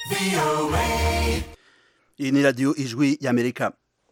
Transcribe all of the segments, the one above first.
iyi ni radiyo ijwi y'amerika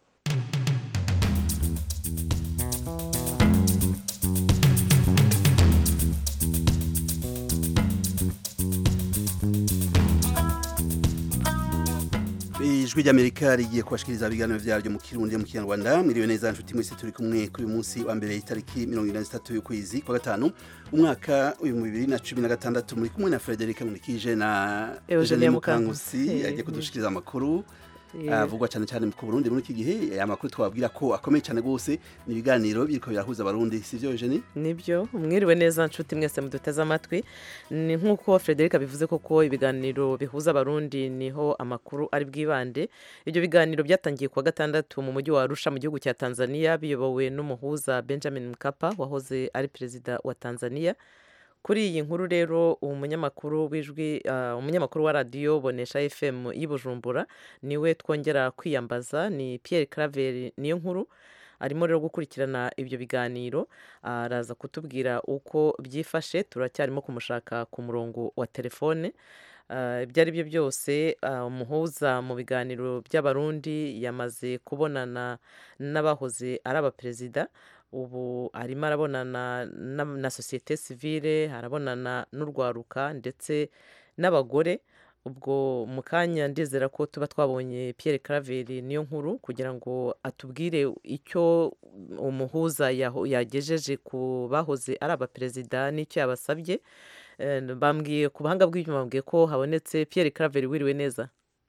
ijwi ry'amerika rigiye kubashikiriza ibiganiro vyaryo mu kirundi mu kinyarwanda mwiriwe neza nshuti mwese turi kumwe kuri uyu munsi wa mbere itariki mirongo ine n'itatu y'ukwezi kwa gatanu umwaka w'ibihumbi bibiri na cumi na gatandatu muri kumwe na frederic munikije na Eugenie mukangusi Mukankusi. agiye kudushikiriza amakuru avugwa cyane cyane ku burundi muri iki gihe amakuru twabwira ko akomeye cyane rwose ni ibiganiro biriko birahuza abarundi sivyo eugenie nibyo mwiriwe neza nshuti mwese muduteze amatwi ni nk'uko frederic bivuze koko ibiganiro bihuza abarundi niho amakuru ari bwibande ibyo biganiro byatangiye kuwa gatandatu mu mujyi wa arusha mu gihugu cya tanzania biyobowe n'umuhuza benjamin mkapa wahoze ari perezida wa tanzania kuri iyi nkuru rero umunyamakuru w'ijwi ah, umunyamakuru wa radiyo bonesha fm y'i bujumbura niwe twongera kwiyambaza ni pierre claver niyo nkuru arimo rero gukurikirana ibyo biganiro araza kutubwira uko byifashe turacyarimo kumushaka ku murongo wa telefone Ah, ibyo ari byo byose ah, umuhuza mu biganiro by'abarundi yamaze kubonana n'abahoze ari abaperezida ubu arimo arabonana na, na sosiyete sivile arabonana n'urwaruka ndetse n'abagore ubwo mu kanya ndizera ko tuba twabonye Pierre Claver niyo nkuru kugira ngo atubwire icyo umuhuza yaho- yagejeje ku bahoze ari abaperezida n'icyo yabasabye Eh, bambwiye ku buhanga bw'ibyuma bambwiye ko habonetse Pierre Claver wiriwe neza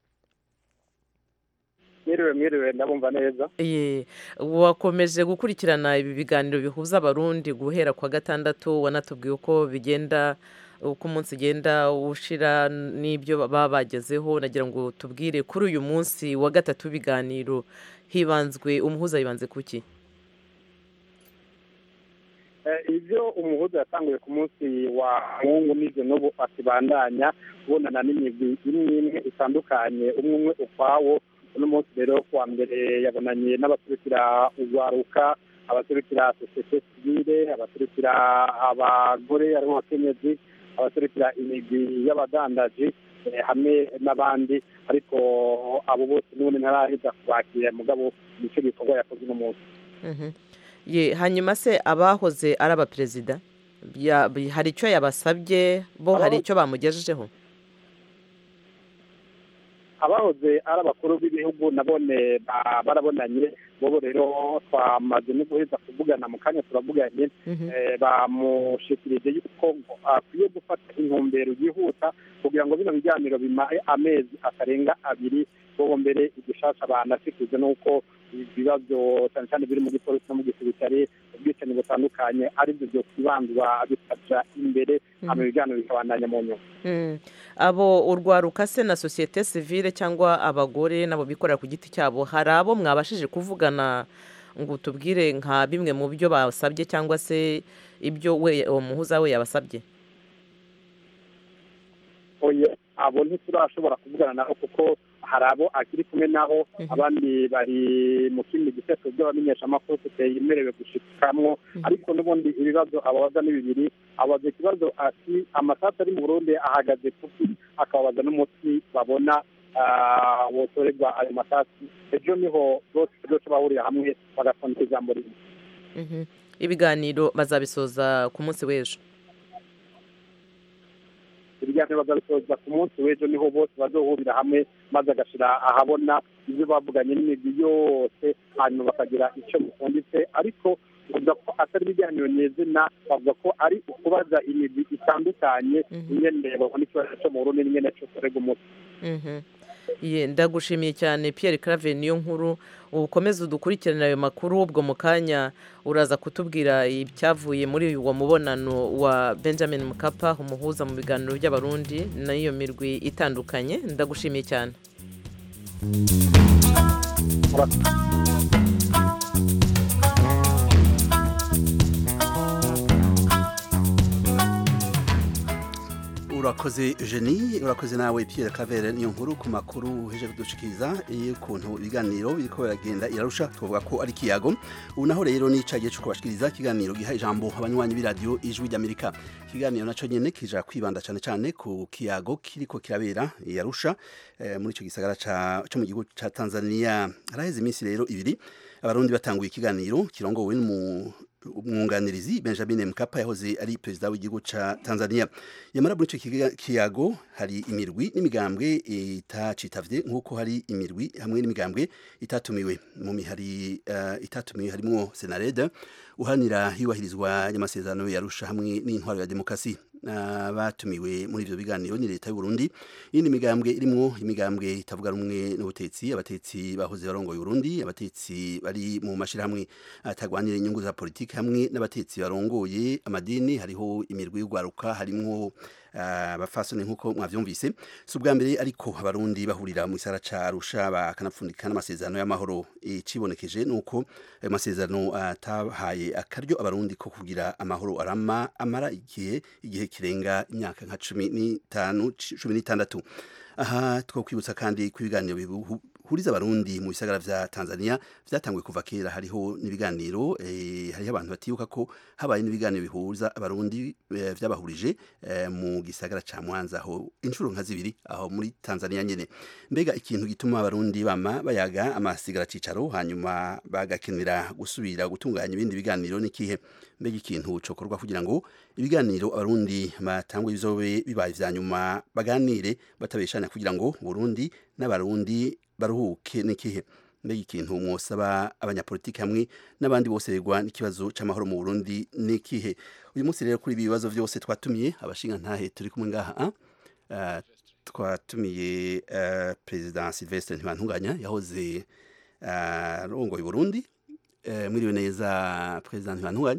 mwiriwe mwiriwe ndabumva neza Ye, wakomeje gukurikirana ibi biganiro bihuza abarundi guhera kwa gatandatu wanatubwiye uko bigenda uko umunsi ugenda ushira n'ibyo baba bagezeho nagira ngo tubwire kuri uyu munsi wa gatatu w'ibiganiro hibanzwe umuhuza yibanze kuki Eh, ibyo umuhuza yatanguye ku munsi wa mungu n'ibyo n'ubu akibandanya kubonana n'imigwi imwe imwe itandukanye umwe umwe ukwawo uno munsi rero kuwa mbere yabonanye n'abaserukira urwaruka abaserukira sosiyete sivile abaserukira abagore aribo abakenyezi abaserukira imigwi y'abadandaji eh, hamwe n'abandi ariko abo bose n'ubundi ntaraheza kubakira mugabo nicyo gikorwa yakoze uno munsi Mhm. Ye, hanyuma se abahoze ari abaperezida Ya- bi- hari icyo yabasabye bo hari Abo- icyo bamugejejeho abahoze ari abakuru b'ibihugu nabone ba- barabonanye bobo rero twamaze no guheza kuvugana mu kanya turavuganye Mhm. eh, bamushikirije yuko akwiye gufata intumbero yihuta kugira ngo bino biganiro bimare amezi atarenga abiri bobo mbere igishasha banashikirije n'uko ibibazo cyane cyane biri mu gipolisi no mu gisirikare ubwicanyi butandukanye aribyo byo kwibandwa bikaja imbere hama ibiganiro bikabandanya mu nyuma Mm. abo urwaruka se na sosiyete sivile cyangwa abagore nabo bikorera ku giti cyabo hari abo mwabashije kuvugana ngo tubwire nka bimwe mu byo basabye cyangwa se ibyo we uwo muhuza we yabasabye oya abo ntiturashobora kuvugana nabo kuko hari abo akiri kumwe nabo Mhm. abandi bari mu kindi giseto by'abamenyeshamakuru tutemerewe gushikamwo ariko n'ubundi ibibazo ababaza ni bibiri abaza ikibazo ati amasasu ari mu burundi ahagaze kuki akababaza n'umuti babona ah, wotorerwa ayo masasu ejo niho bose bose bahurira hamwe bagatondeka ijambo rimwe Mhm. ibiganiro bazabisoza ku munsi w'ejo ibiganiro bazabisoza ku munsi w'ejo niho bose bazohurira hamwe maze agashira ahabona ibyo bavuganye n'imigwi yose hanyuma bakagira icyo mufunditse ariko bavuga ko atari ibiganiro nyezina bavuga ko ari ukubaza imigwi itandukanye Mhm. ingene babona ikibazo cyo mu burundi n'ingene cyo kurega umuti Mhm. Ye, ndagushimiye cyane Pierre Claver niyo nkuru ukomeze udukurikiranire ayo makuru ubwo mu kanya uraza kutubwira icyavuye muri uwo mubonano wa Benjamin Mkapa umuhuza mu biganiro by'abarundi n'iyo mirwi itandukanye ndagushimiye cyane urakoze Eugenie urakoze nawe Pierre Claver niyo nkuru ku makuru heje kudushikiriza y'ukuntu ibiganiro biriko biragenda irarusha twavuga ko ari kiyago ubu naho rero nicagiye cyo kubashikiriza ikiganiro giha ijambo abanywanyi b'iradiyo ijwi ry'Amerika ikiganiro naco nyene kija kwibanda cane cane ku kiyago kiriko kirabera yarusha eh, muri ico gisagara ca cyo mu gihugu ca Tanzania haraheze iminsi rero ibiri abarundi batanguye ikiganiro kirongowe n'umu umwunganirizi Benjamin Mkapa yahoze ari perezida w'igihugu ca Tanzania yamara muri ico kiyago hari imirwi n'imigambwe itacitavye nk'uko hari imirwi hamwe n'imigambwe itatumiwe mu mihari uh, itatumiwe harimo Senareda uhanira hiyubahirizwa y'amasezerano yarusha hamwe n'intwaro ya demokrasi batumiwe muri ivyo biganiro ni leta y'u Burundi yindi migambwe irimwo imigambwe itavuga rumwe n'ubutetsi abatetsi bahoze barongoye Burundi abatetsi bari mu mashirahamwe atagwanira inyungu za politiki hamwe n'abatetsi barongoye amadini hariho imirwi y'ugwaruka harimwo abafasoni uh, nk'uko mwavyumvise si ubwa mbere ariko abarundi bahurira mu gisara ca Arusha bakanapfundika n'amasezerano y'amahoro icibonekeje nuko ayo masezerano atahaye uh, akaryo abarundi ko kugira amahoro arama amara igihe igihe kirenga imyaka nka cumi n'itanu cumi n'itandatu aha twokwibutsa kandi ko ibiganiro huriza abarundi mu bisagara vya Tanzania vyatanguye kuva kera hariho n'ibiganiro eh, hariho abantu batibuka ko habaye n'ibiganiro bihuza abarundi eh, vyabahurije eh, mu gisagara ca Mwanza aho inshuro nka zibiri aho muri Tanzania nyene mbega ikintu gituma abarundi bama bayaga amasigara cicaro hanyuma bagakenera gusubira gutunganya ibindi biganiro nikihe mbega ikintu cokorwa kugira ngo ibiganiro abarundi batangwe bizobe bibaye vya nyuma baganire batabeshanya kugira ngo Burundi n'abarundi baruhuke n'ikihe mbega ikintu mwosaba abanyapolitiki hamwe n'abandi bose begwa n'ikibazo c'amahoro mu Burundi n'ikihe uyu munsi rero kuri ibi bibazo vyose twatumiye abashinga ntahe turi kumwe ngaha uh, twatumiye uh, president Sylvestre Ntibantunganya yahoze arongoye uh, Burundi uh, mwiriwe neza president Ntibantunganya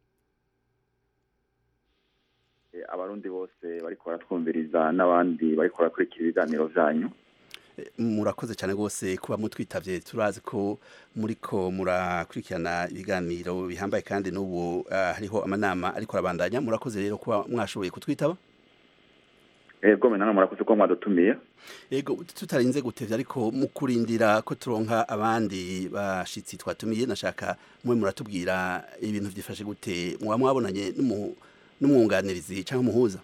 abarundi bose bariko baratwumviriza n'abandi bariko barakurikira ibiganiro vyanyu murakoze cyane rwose kuba mutwitavye turazi ko muriko murakurikirana ibiganiro bihambaye kandi n'ubu uh, hariho amanama ariko arabandanya murakoze rero kuba mwashoboye kutwitaba ego menana murakoze ko mwadutumiye ego tutarinze gutevya ariko mu kurindira ko turonka abandi bashitsi twatumiye nashaka mwe muratubwira ibintu vyifashe gute muba mwabonanye n'umwunganirizi canke umuhuza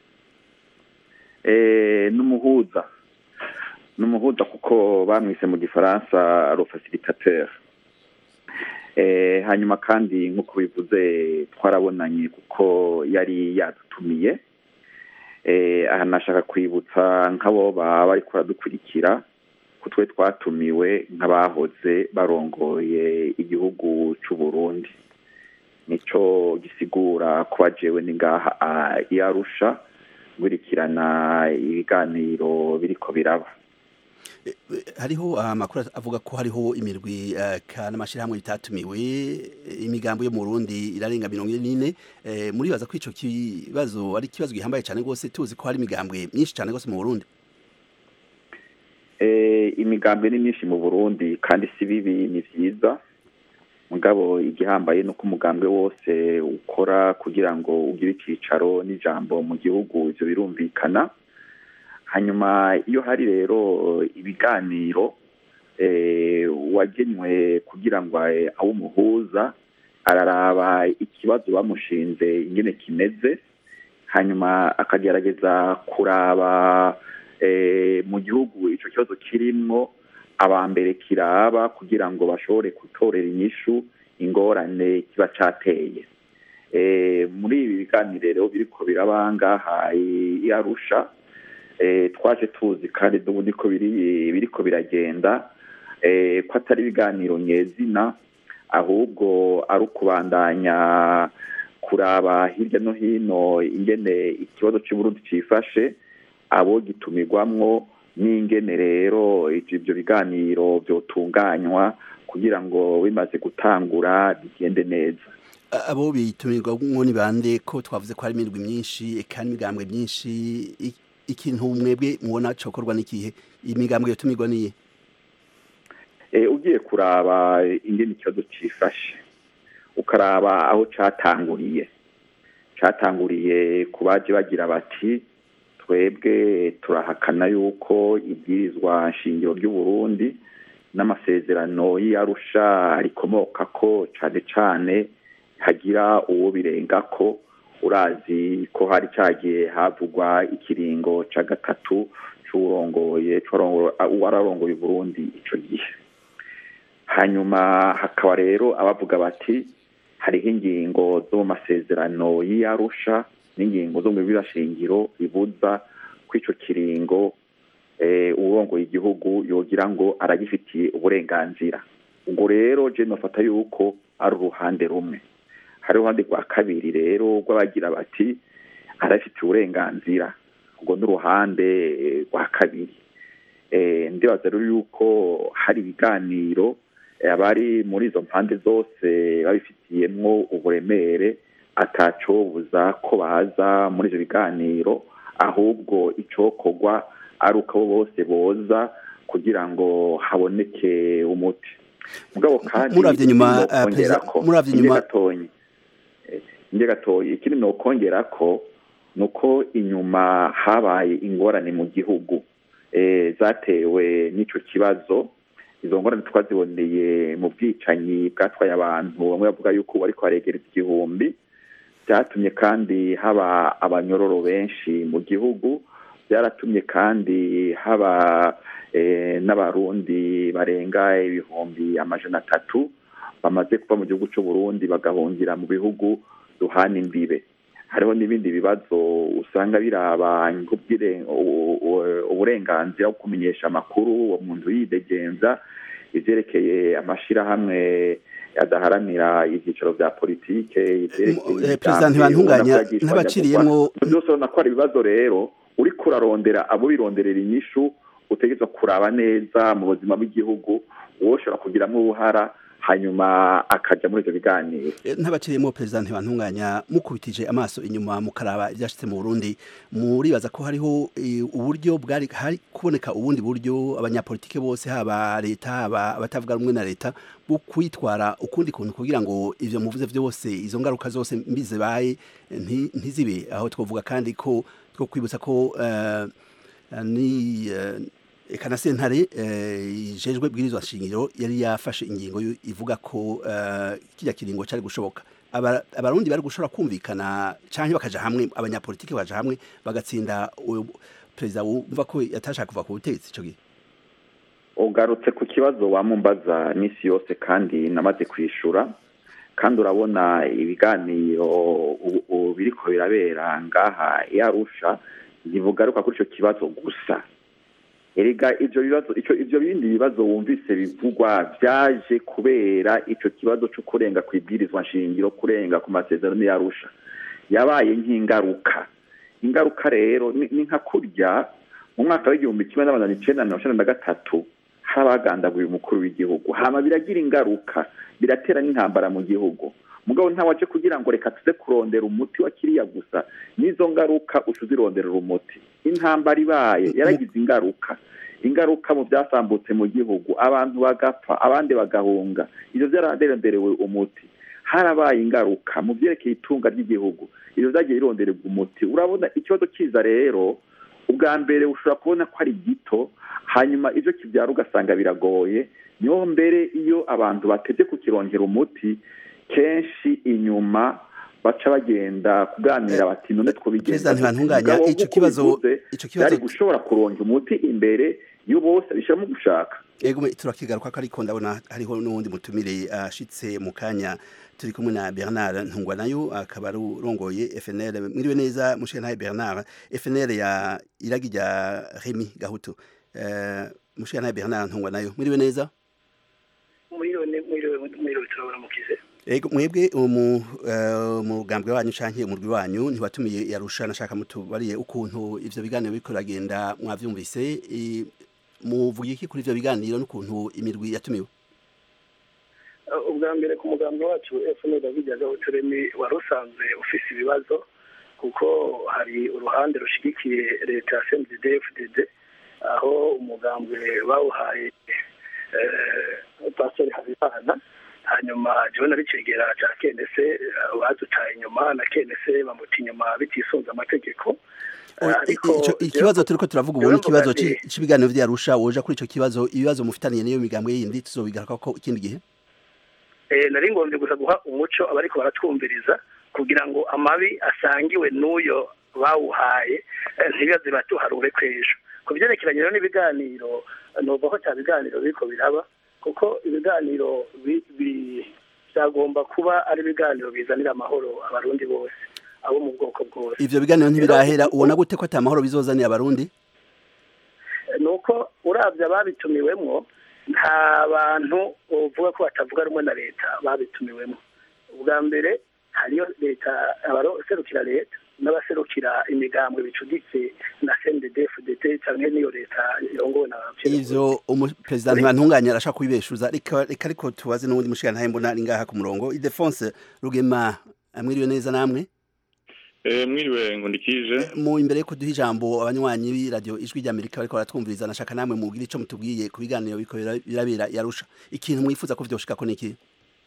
eh n'umuhuza n'umuhuza kuko bamwise mu gifaransa ro facilitateur eh hanyuma kandi nk'uko bivuze twarabonanye kuko yari yadutumiye eh aha nashaka kwibutsa nk'abo baba bariko baradukurikira ko twe twatumiwe nk'abahoze barongoye igihugu c'u Burundi nico gisigura kuba jewe ni ngaha yarusha ngurikirana ibiganiro biriko biraba hariho amakuru avuga ko hariho imirwi ka n'amashyirahamwe bitatumiwe imigambo yo mu Burundi irarenga mirongo ine n'ine muribaza ko ico kibazo ari ikibazo gihambaye cyane rwose tuzi ko hari imigambwe myinshi cyane rwose mu Burundi imigambwe ni myinshi mu Burundi kandi si bibi ni vyiza mugabo igihambaye nuko umugambwe wose ukora kugira ngo ugire icicaro n'ijambo mu gihugu ivyo birumvikana hanyuma iyo hari rero ibiganiro wagenywe kugira ngo abe umuhuza araraba ikibazo bamushinze ingene kimeze hanyuma akagerageza kuraba mu gihugu icyo kibazo kirimwo aba mbere kiraba kugira ngo bashobore gutorera inyishu ingorane kiba cyateye muri ibi biganiro rero biriko biraba ngaha i arusha twaje tuzi kandi n'ubu niko biriko biragenda ko atari ibiganiro nyezina ahubwo ari ukubandanya kuraba hirya no hino ingene ikibazo cy'uburundi cyifashe abo gitumirwamwo n'ingene rero ibyo biganiro byotunganywa kugira ngo bimaze gutangura bigende neza abo bitumirwamwo ni bande ko twavuze ko hari imirwi myinshi eka n'imigambwe myinshi ikintu mwebwe mubona cokorwa n'ikihe imigambwe yotumirwa niye ugiye kuraba ingene ikibazo cifashe ukaraba aho catanguriye catanguriye ku baje bagira bati twebwe turahakana yuko ibwirizwa nshingiro ry'uburundi n'amasezerano y'arusha rikomoka ko cane cane hagira uwo birenga ko urazi ko hari cagiye havugwa ikiringo ca gatatu c'uwurongoye uwararongoye uburundi ico gihe hanyuma hakaba rero abavuga bati hariho ingingo zo mu masezerano y'iyarusha n'ingingo zo mu bibirashingiro bibuza ko ico kiringo uwurongoye igihugu yogira ngo aragifitiye uburenganzira ubwo rero je nofata yuko ari uruhande rumwe hari uruhande rwa kabiri rero rw'abagira bati arafitiye uburenganzira ubwo n'uruhande rwa kabiri ndibaza rero yuko hari ibiganiro abari muri izo mpande zose babifitiyemwo uburemere atacobuza ko baza muri ivyo biganiro ahubwo icokorwa ari uko abo bose boza kugira ngo haboneke umuti mugabo kandi muravye nyuma muravye nyuma gatonyi nje gatoyi ikindi nokongera ko nuko inyuma habaye ingorane mu gihugu zatewe n'ico kibazo izo ngorane twaziboneye mu bwicanyi bwatwaye abantu bamwe bavuga yuko bariko baregereza igihumbi byatumye kandi haba abanyororo benshi mu gihugu byaratumye kandi haba n'abarundi barenga ibihumbi amajana atatu bamaze kuva mu gihugu c'uburundi bagahungira mu bihugu duhana imbibe hariho n'ibindi bibazo usanga biraba uburenganzira bwo kumenyesha amakuru uwo muntu yidegenza ivyerekeye amashirahamwe adaharanira ivyicaro vya politike perezida ntibantunganya ntabaciriyemwo byose urabona ko ari ibibazo rero uriko urarondera abo bironderera inyishu utegerezwa kuraba neza mu buzima bw'igihugu woshobora kugiramwo uruhara hanyuma akaja muri ivyo biganiro ntabaciriyemo perezida ntibantunganya mukubitije amaso inyuma mukaraba ivyashitse mu Burundi muribaza ko hariho uburyo bwari hari kuboneka ubundi buryo abanyapolitike bose haba leta haba abatavuga rumwe na leta bwo kwitwara ukundi kuntu kugira ngo ivyo muvuze vyose izo ngaruka zose mbi zibaye ntizibe aho twovuga kandi ko two kwibutsa ko uh, ni uh, eka na sentare ijejwe bwirizwa shingiro yari yafashe ingingo ivuga ko kijya kiringo cyari gushoboka abarundi bari gushobora kumvikana canke bakaja hamwe abanyapolitiki baja hamwe bagatsinda perezida wumva ko yatashaka kuva ku butegetsi ico gihe ugarutse ku kibazo wamumbaza misi yose kandi namaze kwishura kandi urabona ibiganiro biriko birabera ngaha yarusha ntibugaruka kuri ico kibazo gusa erega ivyo bibazo ico ivyo bindi bibazo wumvise bivugwa vyaje kubera ico kibazo co kurenga kwibwirizwa nshingiro kurenga ku masezerano yarusha yabaye nk'ingaruka ingaruka rero ni nka kurya mu mwaka w'igihumbi kimwe n'amajana icenda na mirongo icenda na gatatu hari abagandaguye umukuru w'igihugu hama biragira ingaruka biratera n'intambara mu gihugu mugabo ntawaje kugira ngo reka tuze kurondera umuti wa kiriya gusa n'izo ngaruka uca uzironderera umuti intambara ibaye yaragize ingaruka ingaruka mu byasambutse mu gihugu abantu bagapfa abandi bagahunga ivyo vyararonderewe umuti harabaye ingaruka mu vyerekeye itunga ry'igihugu ivyo vyagiye birondererwa umuti urabona ikibazo kiza rero ubwa mbere ushobora kubona ko ari gito hanyuma ivyo kivyara ugasanga biragoye niho mbere iyo abantu bateze kukirongera umuti kenshi inyuma baca bagenda kuganira bati none Perezida ntibantunganya ico kibazo ico kibazo cyari gushobora kuronga umuti imbere yo bose bishamo gushaka Ego turakigaruka ko ariko ndabona hariho n'uwundi mutumire ashitse mu kanya turi kumwe na Bernard Ntungwa nayo akaba ari urongoye FNL mwiriwe neza mushe ntaye Bernard FNL ya iragi rya Remy Gahutu eh mushe ntaye Bernard Ntungwa nayo mwiriwe neza mwiriwe mwiriwe mwiriwe turabona mukize Ego mwebwe umu mugambwe wanyu canke umurwi wanyu ntiwatumiye yarusha nashaka mutubariye ukuntu ivyo biganiro biriko biragenda mwavyumvise muvuga iki kuri ivyo biganiro n'ukuntu imirwi yatumiwe ubwa mbere ku mugambi wacu FNL David Gahuturemi wari usanzwe ufise ibibazo kuko hari uruhande rushigikiye leta ya CNDD FDD aho umugambwe bawuhaye pastori Habimana hanyuma jewe nari cegera ca kenese badutaye inyuma na kenese bamuta inyuma bitisunze amategeko O- i- ariko ico- ikibazo turiko turavuga ubu ni rero ikibazo mvuga ci- nti- c'ibiganiro vyarusha woja kuri ico kibazo ibibazo mufitaniye n'iyo migambwe yindi tuzobigarukako ikindi gihe eh, nari ngombye gusa guha umuco abariko baratwumviriza kugira ngo amabi asangiwe n'uyo bawuhaye eh, ntibibaze batuharure kw'ejo ku byerekeranye rero n'ibiganiro numva ko cya biganiro biriko biraba kuko ibiganiro bi- bi- byagomba kuba ari ibiganiro bizanira amahoro abarundi bose abo mu bwoko bwose ivyo biganiro ntibirahera ubona gute ko ata mahoro bizozaniye abarundi ni uko urabye ababitumiwemo nta bantu uvuga ko batavuga rumwe na leta babitumiwemo ubwa mbere hariyo leta abaserukira leta n'abaserukira imigambwe bicuditse na cndfdt cyangwa n'iyo leta irongowe na ivyo umuperezida ntibantunganya arashaka kubibeshuza reka reka ariko tubaze n'ubundi mushigantahe mbona ari ngaha ku murongo idefonse rugema mwiriwe neza namwe Eh, mwiriwe nkundikije mu imbere yuko duha ijambo abanywanyi b'iradiyo ijwi ry'amerika bariko baratwumviriza nashaka namwe mubwire ico mutubwiye ku biganiro biriko bira- birabera yarusha ikintu mwifuza ko vyoshikako ni iki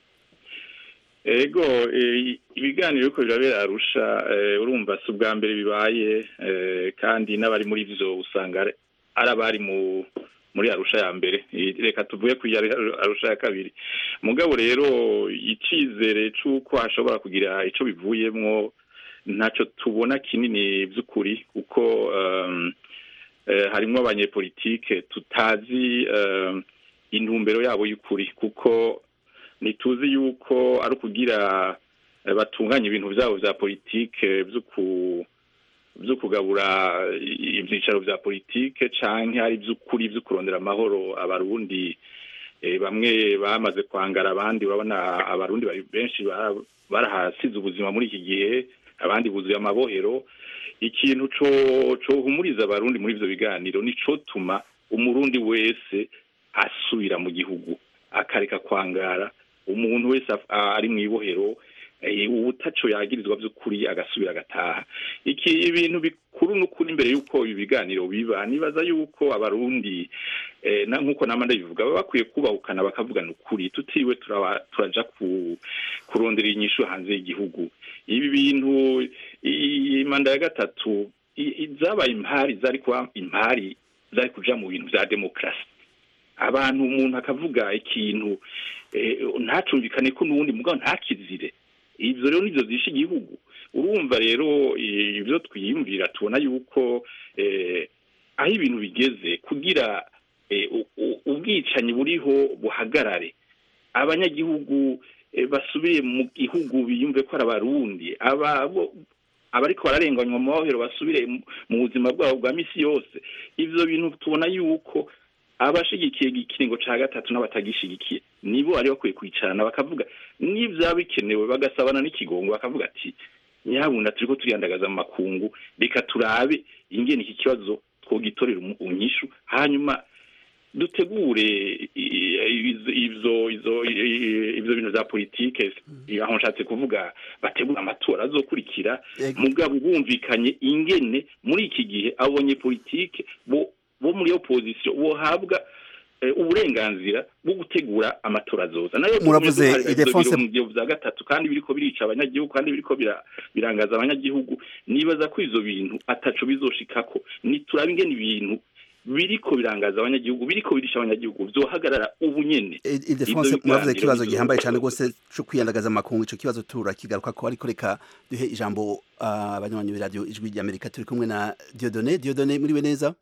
ego eh, ibiganiro biriko birabera arusha eh, urumva si ubwa mbere bibaye eh, kandi n'abari muri vyo usanga ari ari abari mu muri arusha ya mbere Eh, reka tuvuge ku ya arusha ya kabiri mugabo rero icizere c'uko hashobora kugira ico bivuyemwo ntaco tubona kinini vy'ukuri kuko um, eh, harimwo abanyepolitike tutazi um, intumbero yabo y'ukuri kuko ntituzi yuko ari ukugira eh, batunganya ibintu vyabo vya politike vyo ku vyo kugabura i- ivyicaro vya politike canke ari vy'ukuri vyo kurondera amahoro abarundi eh, bamwe bamaze kwangara abandi babona abarundi bari benshi bara- barahasize ubuzima muri iki gihe abandi buzuye amabohero ikintu co cohumuriza abarundi muri ivyo biganiro nico tuma umurundi wese asubira mu gihugu akareka kwangara umuntu wese af- a- ari mw'ibohero eh, ubutaco yagirizwa vy'ukuri agasubira agataha iki ibintu bikuru n'ukuri imbere y'uko ibi biganiro biba nibaza y'uko abarundi eh, na- nk'uko nama ndabivuga baba bakwiye kubahukana bakavugana ukuri tutiwe turaba- turaja ku kurondera inyishu hanze y'igihugu ibi bintu iyi manda ya gatatu i- i- zabaye impari zari kuba impari zari kuja mu bintu vya demokarasi abantu umuntu akavuga ikintu eh, ntacumvikane ko n'uwundi mugabo ntakizire ivyo rero nivyo zishe igihugu urumva rero eh, ivyo twiyumvira tubona yuko eh, aho ibintu bigeze kugira eh, u- u- ubwicanyi buriho buhagarare abanyagihugu eh, basubiye mu gihugu biyumve ko ari abarundi aba bo- abariko bararenganywa mu mabohero basubire mu- mu buzima bwabo bwa misi yose ivyo bintu tubona yuko abashigikiye ikiringo ca gatatu n'abatagishigikiye nibo bari bakwiye kwicarana bakavuga n'ivyaba bikenewe bagasabana n'ikigongo bakavuga ati nyabuna turiko turiyandagaza mu makungu reka turabe ingene iki kibazo twogitorera umu- unyishu hanyuma dutegure i- i- izo izo izo i- ivyo bintu vya politike aho nshatse kuvuga bategura amatora azokurikira Ego. mugabo bumvikanye ingene muri iki gihe abonye politike bo bo muri opposition bohabwa eh, uburenganzira bwo gutegura amatora azoza nayo Muravuze, tugumye duharira ivyo Ildefonse- birongero vya gatatu kandi biriko birica abanyagihugu kandi biriko bira- birangaza abanyagihugu nibaza ko ivyo bintu ataco bizoshikako niturabe ingene ibintu biriko birangaza abanyagihugu biriko birisha abanyagihugu vyohagarara ubu nyene idefonse Ivyo muravuze biganiro ikibazo bizoba gihambaye cyane bizoba. rwose cyo kwiyandagaza amakungu ico kibazo turakigaruka ko ariko reka duhe ijambo ah, abanywanyi b'iradiyo ijwi ry'amerika turi kumwe na diodone diodone muriwe neza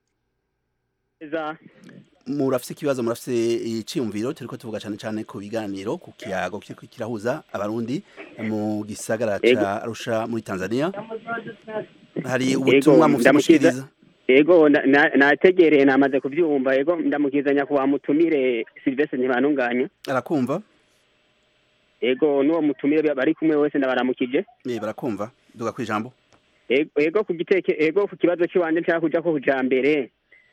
neza murafise ikibazo murafise iciyumviro turiko tuvuga cane cane ku biganiro ku kiyago kiriko kirahuza abarundi mu gisagara Ego. ca arusha muri tanzania hari Ego, ubutumwa mufise ndamukiza. mushikiriza ego na- na- nategereye namaze kuvyumva ego ndamukizanya ku mutumire Sylvestre ntibanunganya arakumva ego n'uwo mutumire bari kumwe wese ndabaramukije Eh, barakumva duga kwijambo ego ego ku giteke ego ku kibazo cy'iwanje nshaka kuja ko kuja mbere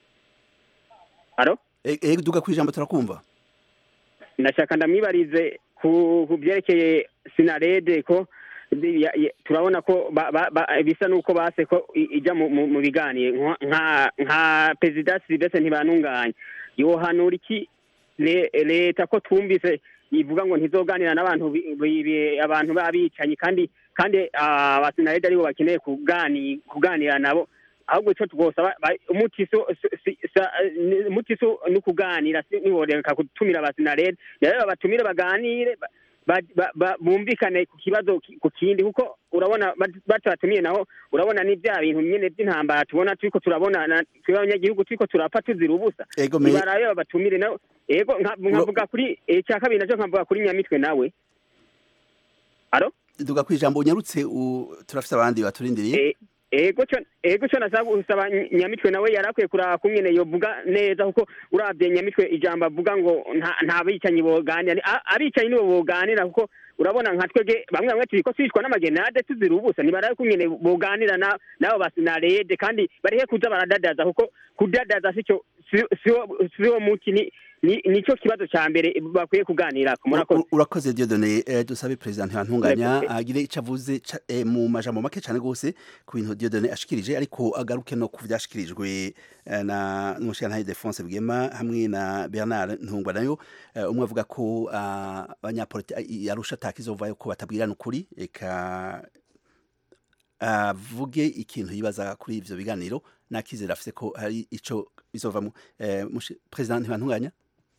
aro Eh, eh, duga kwijambo turakumva ndashaka ndamwibarize ku ku byerekeye sinarede ko bi- ya- ya- turabona ko ba- ba- ba- bisa n'uko base ko i- ijya mu- mu mu biganiro nka- nka nka perezida silvestre ntibanunganya yohanura iki le- leta ko twumvise ivuga ngo ntizoganira n'abantu bi- bi- bi- abantu b'abicanyi kandi kandi abasinarede aribo bakeneye kugani kuganira nabo ahubwo icyo twosaba ba- umuti so si- si- sa- ni- umuti so ni ukuganira si- ntiboreka gutumira abasinarede rero babatumire baganire ba- ba- ba- ba- bumvikane ku kibazo ki- ku kindi kuko urabona bat- batatumiye naho urabona ni bya bintu nyine by'intambara tubona turiko turabona na- twe abanyagihugu turiko turapfa tuzira ubusa ego me ibarabe babatumire nawe ego nka- nkavuga kuri icya kabiri nacyo nkavuga kuri nyamitwe nawe aro duga kwijambo unyarutse u- turafite abandi baturindiriye E- ego cyo ego cyo nasaba gusaba Ny- nyamitwe nawe yarakwiye kuraba kumwene yovuga neza kuko urabye nyamitwe ijambo avuga ngo nta nta bicanyi boganira Ni- a- abicanyi nibo boganira kuko urabona nka twege bamwe bamwe turiko twicwa n'amagenade tuzira ubusa ntibarabe kumwene boganira na nabo basinarede kandi barihe kuza baradadaza kuko kudadaza sico si- siwo siwo muti ni ni- nico kibazo ca mbere bakwiye kuganirako murakoze U- urakoze Dieudonné eh, dusabe president ntibantunganya Urakoze. agire icyo avuze ca- eh, mu majambo make cyane rwose ku bintu Dieudonné ashikirije ariko agaruke no ku byashikirijwe eh, na n'umushyirantare Defonse Bwema hamwe na Bernard Ntungwa nayo eh, umwe avuga ko ah, abanyapolitiki yarusha atakizovayo ko batabwirana ukuri eka avuge ikintu yibaza kuri ivyo biganiro nakizera afise ko hari ico bizovamo eh, mushi- president ntibantunganya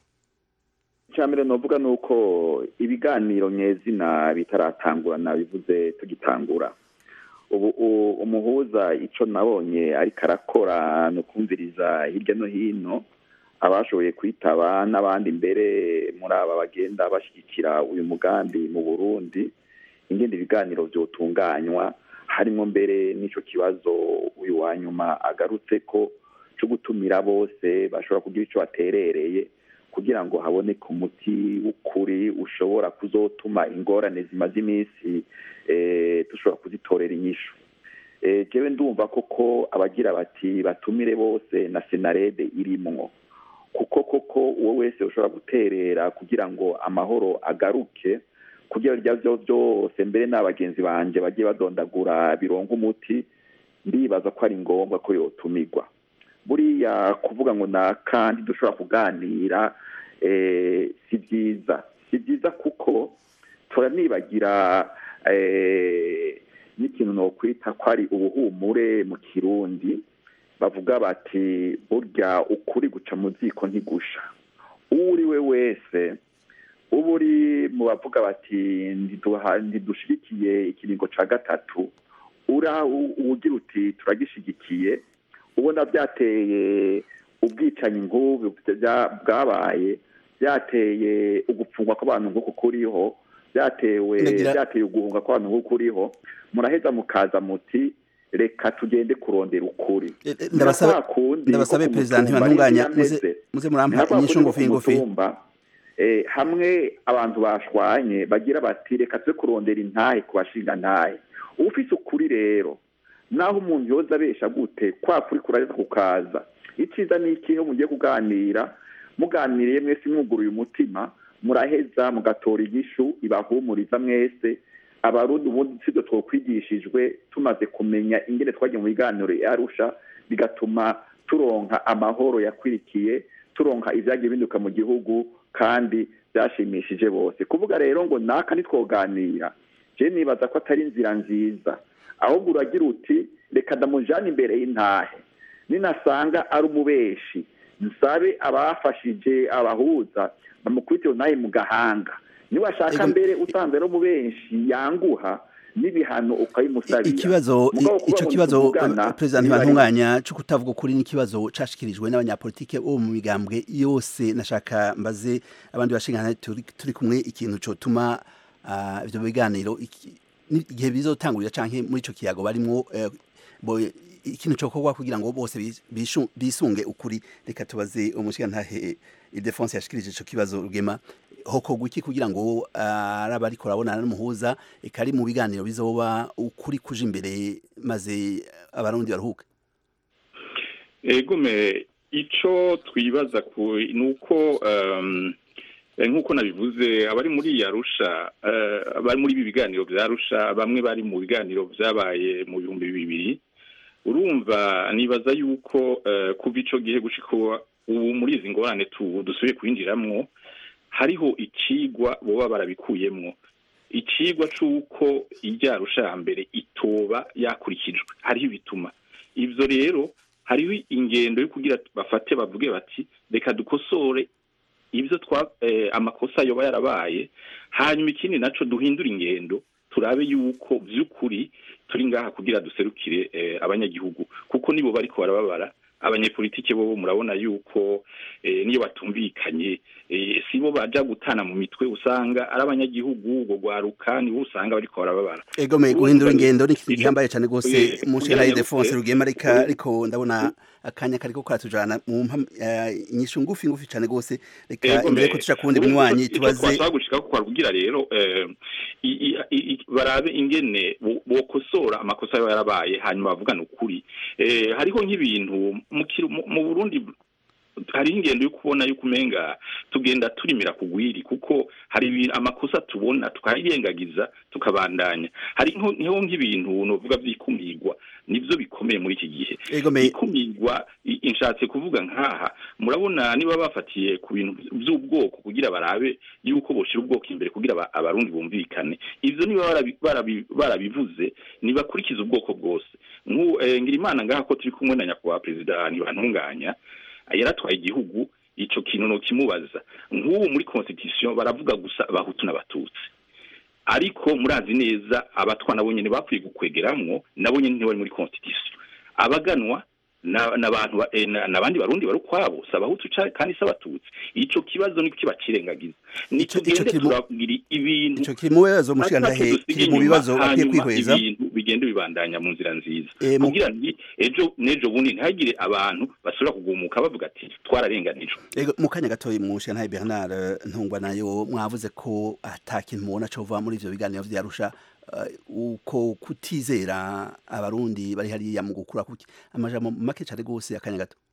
icya mbere novuga ni uko ibiganiro nyezina bitaratangura nabivuze tugitangura ubu u- umuhuza icyo nabonye ariko arakora ni ukumviriza hirya no hino abashoboye kwitaba n'abandi mbere muri aba bagenda bashyigikira uyu mugambi mu burundi ingenda ibiganiro byotunganywa harimo mbere n'icyo kibazo uyu wa nyuma agarutse ko cyo gutumira bose bashobora kugira icyo baterereye kugira ngo haboneke umuti w'ukuri ushobora kuzotuma ingorane zimaze iminsi eh, dushobora kuzitorera inyishu Eh, jewe ndumva koko abagira bati batumire bose na senarede irimwo kuko koko uwo wese ushobora guterera kugira ngo amahoro agaruke kugira rya byo byose mbere n'abagenzi banje bagiye badondagura bironga umuti ndibaza ko ari ngombwa ko yotumirwa buriya kuvuga ngo na kandi dushobora kuganira eh, si byiza si byiza kuko turanibagira eh, n'ikintu nokwita ko ari ubuhumure mu kirundi bavuga bati burya ukuri guca mu ziko ntigusha uwo uri we wese uba uri mu bavuga bati "Ndiduha- ntidushigikiye ikiringo ca gatatu ura u- ugira uti turagishigikiye ubona byateye ubwicanyi nk'ubu bya- bwabaye byateye ugupfungwa kw'abantu nk'uku kuriho byatewe Ndagira- byateye uguhunga kw'abantu nk'uku kuriho muraheza mukaza muti reka tugende kurondera ukuri Eh, eh, ndabasaba Ni kwa kundi ndabasabe ko ku president mutumba ntibantunganya n'ibyo muze yameze. muze Ni murampa kwa kundi inyishu ko ngufi ku ngufi mutumba, eh, hamwe abantu bashwanye bagira bati reka tube kurondera intahe ku bashinga ntahe ufise ukuri rero naho umuntu yoza abesha gute kwa kuri kuraheza kukaza icyiza ni ikihe mugiye kuganira muganiriye mwese mwuguruye umutima muraheza mugatora inyishu ibahumuriza mwese abarundi ubundi sibyo twokwigishijwe tumaze kumenya ingene twagiye mu biganiro i arusha bigatuma turonka amahoro yakwirikiye turonka ibyagiye binduka mu gihugu kandi byashimishije bose kuvuga rero ngo naka ntitwoganira je nibaza ko atari inzira nziza ahubwo uragira uti reka ndamujane imbere y'intahe ninasanga ari umubeshi nsabe abafashije abahuza bamukubitire naye mu gahanga niwashaka Ego- mbere usanze ari umubeshi yanguha n'ibihano ukabimusabira ikibazo Mugabo kuvuga ico ngo kibazo ntituvugana, eh, president niba ari- ntibantunganya cyo kutavuga ukuri n'ikibazo cashikirijwe n'abanyapolitike bo mu migambwe yose nashaka mbaze abandi bashingana turi, turi kumwe ikintu cotuma ah, ivyo biganiro iki- ni- igihe bizotangurira canke muri ico kiyago barimwo eh, bo ikintu cokorwa kugira ngo bose bis- bishu- bisunge ukuri reka tubaze umushigantahe Ildefonse yashikirije ico kibazo rugema hokorwa iki kugira ngo ah, ari abariko barabonana n'umuhuza eka ari mu biganiro bizoba ukuri kuje imbere maze abarundi baruhuke egume ico twibaza ku ni uko um, eh, nk'uko nabivuze abari muri yarusha uh, abari muri ibi biganiro vya arusha bamwe bari mu biganiro vyabaye mu bihumbi bibiri urumva nibaza yuko uh, kuva ico gihe gushika ubu muri izi ngorane tu dusubiye kwinjiramwo hariho icigwa boba barabikuyemwo icigwa c'uko iryarusha ya mbere itoba yakurikijwe hariho ibituma ivyo rero hariho ingendo yo kugira bafate bavuge bati reka dukosore ibyo twa eh, amakosa yoba yarabaye hanyuma ikindi naco duhindura ingendo turabe yuko vy'ukuri turi ngaha kugira duserukire eh, abanyagihugu kuko nibo bariko barababara abanyepolitike bo murabona yuko eh, niyo batumvikanye eh, sibo baja gutana mu mitwe usanga ari abanyagihugu ubwo gwaruka nibo usanga bariko barababara ego me guhindura ingendo ni ikintu Ico- gihambaye cyane rwose Eh, mushira kugira Ildefonse ngo- rugema ariko ariko ndabona akanya kariko karatujana mu mpam- eh, inyishu ngufi ngufi cyane rwose reka Ego, imbere me- ko tuja kuwundi ubu munywanyi ico- ico tubaze twashaka gushika ko kugira rero eh, i- i- i- i- barabe ingene bo- bokosora amakosa yaba yarabaye hanyuma bavugana ukuri eh, hariho nk'ibintu mu kiru- mu- mu Burundi hariho ingendo yo kubona yuko umenga tugenda turimira kugwiri kuko hari ibintu amakosa tubona tukayirengagiza tukabandanya hari nko nko nk'ibintu novuga vyikumirwa nivyo bikomeye muri iki gihe ego me ikumirwa i- inshatse kuvuga nkaha murabona niba bafatiye ku bintu by'ubwoko kugira barabe yuko boshira ubwoko imbere kugira aba- abarundi bumvikane ivyo niba barabi- barabi- barabivuze nibakurikiza ubwoko bwose nk'u eh, ngira imana ngaha ko turi kumwe na nyakubahwa perezida ntibantunganya yaratwaye igihugu ico kintu no kimubaza nk'ubu muri constitution baravuga gusa abahutu n'abatutsi ariko murazi neza abatwa nabo nyene bakwiye gukwegeramwo nabo nyene ntibari muri constitution abaganwa na- n'abantu ba- eh, na- n'abandi barundi bari ukwabo si abahutu ca- kandi si abatutsi ico kibazo niko kibacirengagiza Ico- ico nitugende kiri mu- turagira ibintu ico kiri mu bibazo mushira atatu ndahe dusiga kiri mu inyuma, bibazo bakwiye hanyuma kwihweza ibintu bigende bibandanya mu nzira nziza Eh, mu- kugira ngo ejo n'ejo bundi ntihagire abantu basubira kugumuka bavuga ati twararenganijwe ego mu kanya gatoyi mushira ntahe Bernard eh, ntungwa nayo mwavuze ko atakintu mubona cova muri ivyo biganiro vyarusha eh, uko kutizera abarundi bari hariya mu gukura kuki amajambo make cyane rwose akanya gato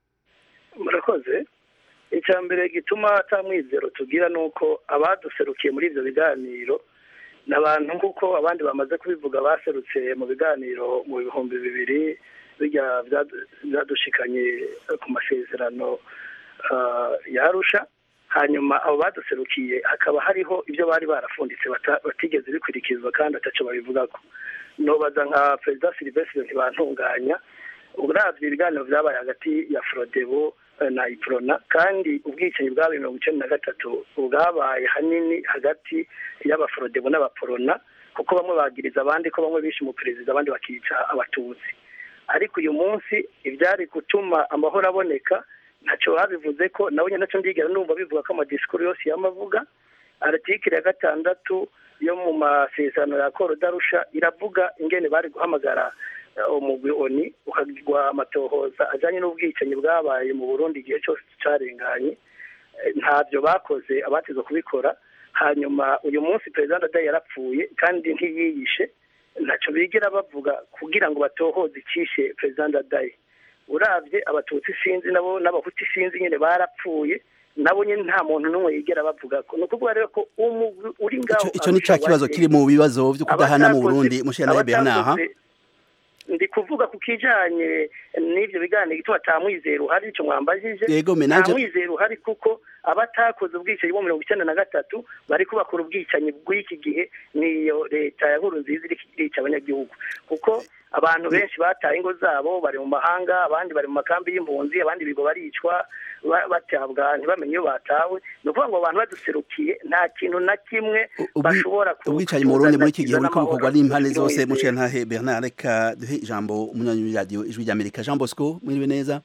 murakoze icya mbere gituma atamwizero tugira ni uko abaduserukiye muri ibyo biganiro ni abantu nk'uko abandi bamaze kubivuga baserutse mu biganiro mu bihumbi bibiri bijya byadu- byadushikanye ku masezerano ah, ya arusha hanyuma abo baduserukiye hakaba hariho ibyo bari barafunditse bata- batigeze bikurikizwa kandi ataco babivugako nobaza nka perezida silivestre ntibantunganya uravye ibiganiro vyabaye hagati ya frodebo eh, na iprona kandi ubwicanyi bwabaye mirongo icenda na gatatu bwabaye hanini hagati y'abafrodebo n'abaporona kuko bamwe bagiriza abandi ko bamwe bishe umuperezida abandi bakica abatutsi ariko uyu munsi ibyari gutuma amahoro aboneka ntacyo babivuze ko nawe nyine nacyo ndigera numva bivuga ko amadisikuru yose yamavuga aratikiri ya gatandatu yo mu masezerano ya koro darusha iravuga ingene bari guhamagara eh, umugwi oni ukagirwa amatohoza ajyanye n'ubwicanyi bwabaye mu burundi igihe cyose carenganye Eh, ntabyo bakoze abateze kubikora hanyuma uyu munsi perezida ndadaye yarapfuye kandi ntiyiyishe ntacyo bigera bavuga kugira ngo batohoze icyishe perezida ndadaye urabye abatutsi sinzi nabo n'abahuti sinzi nyine barapfuye nabo nyine nta muntu n'umwe yigera bavuga ko ni ukuvuga rero ko umugwi uri ngaho Ico- ico ni ca kibazo kiri mu bibazo vyo kudahana mu Burundi mushira ntahe Bernard ha? abatakoze- ndi kuvuga ku kijanye n'ivyo biganiro gituma ata mwizero uhari ico mwambajije Yego me nta nanje mwizero uhari kuko abatakoze ubwicanyi bo mirongo icyenda na gatatu bari kubakora ubwicanyi bw'iki gihe niyo leta ya nkuru nziza iri irica abanyagihugu kuko abantu benshi bataye ingo zabo bari mu mahanga abandi bari mu makambi y'impunzi abandi bigo baricwa ba- batabwa ntibamenye iyo batawe ni ukuvuga ngo abantu baduserukiye nta kintu na kimwe ubwi- bashobora ku- ubwicanyi mu Burundi muri iki gihe kuzana buriko bukorwa amahoro n'impande zose n'umwizero. mushira ntahe Bernard reka duhe ijambo umunywanyi w'iradiyo ijwi rya Amerika Jean Bosco mwiriwe neza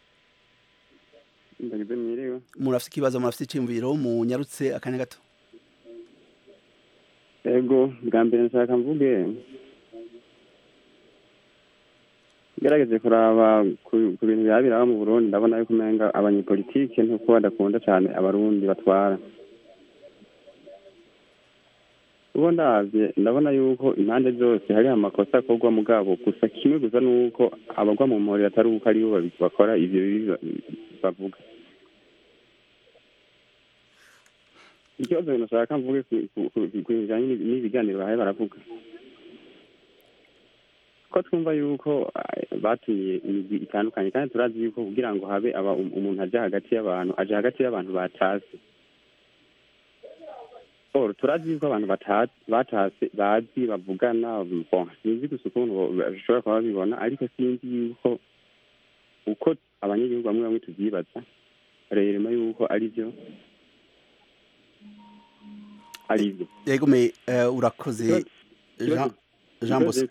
ndagize mwiriwe murafite ikibazo murafite iciyumviro munyarutse akanya gato ego bwa mbere nshaka mvuge gerageze kuraba ku ku bintu byaba biraba mu burundi ndabona yuko umenga abanyepolitike ntuko badakunda cyane abarundi batwara ubu ndabye ndabona yuko impande zose hari amakosa akorwa mugabo gusa kimwe gusa ni uko abagwa mu mporero atari uko aribo babi- bakora ivyo bibi ba- bavuga ikibazo binashaka mvuge ku- ku- ku- ku bijanye n'ibi- n'ibiganiro bahaye baravuga ko twumva yuko eh, batumiye imigwi itandukanye kandi turazi yuko kugira ngo habe aba um- umuntu aja hagati y'abantu aja hagati y'abantu batazi or turazi yuko abantu batazi batase bazi bavugana bon sinzi gusa ukuntu bo- bashobora kuba babibona ariko sinzi yuko uko abanyagihugu bamwe bamwe tuvyibaza rero yuko ari byo ari byo yego me eh, urakoze Jean Jean Bosco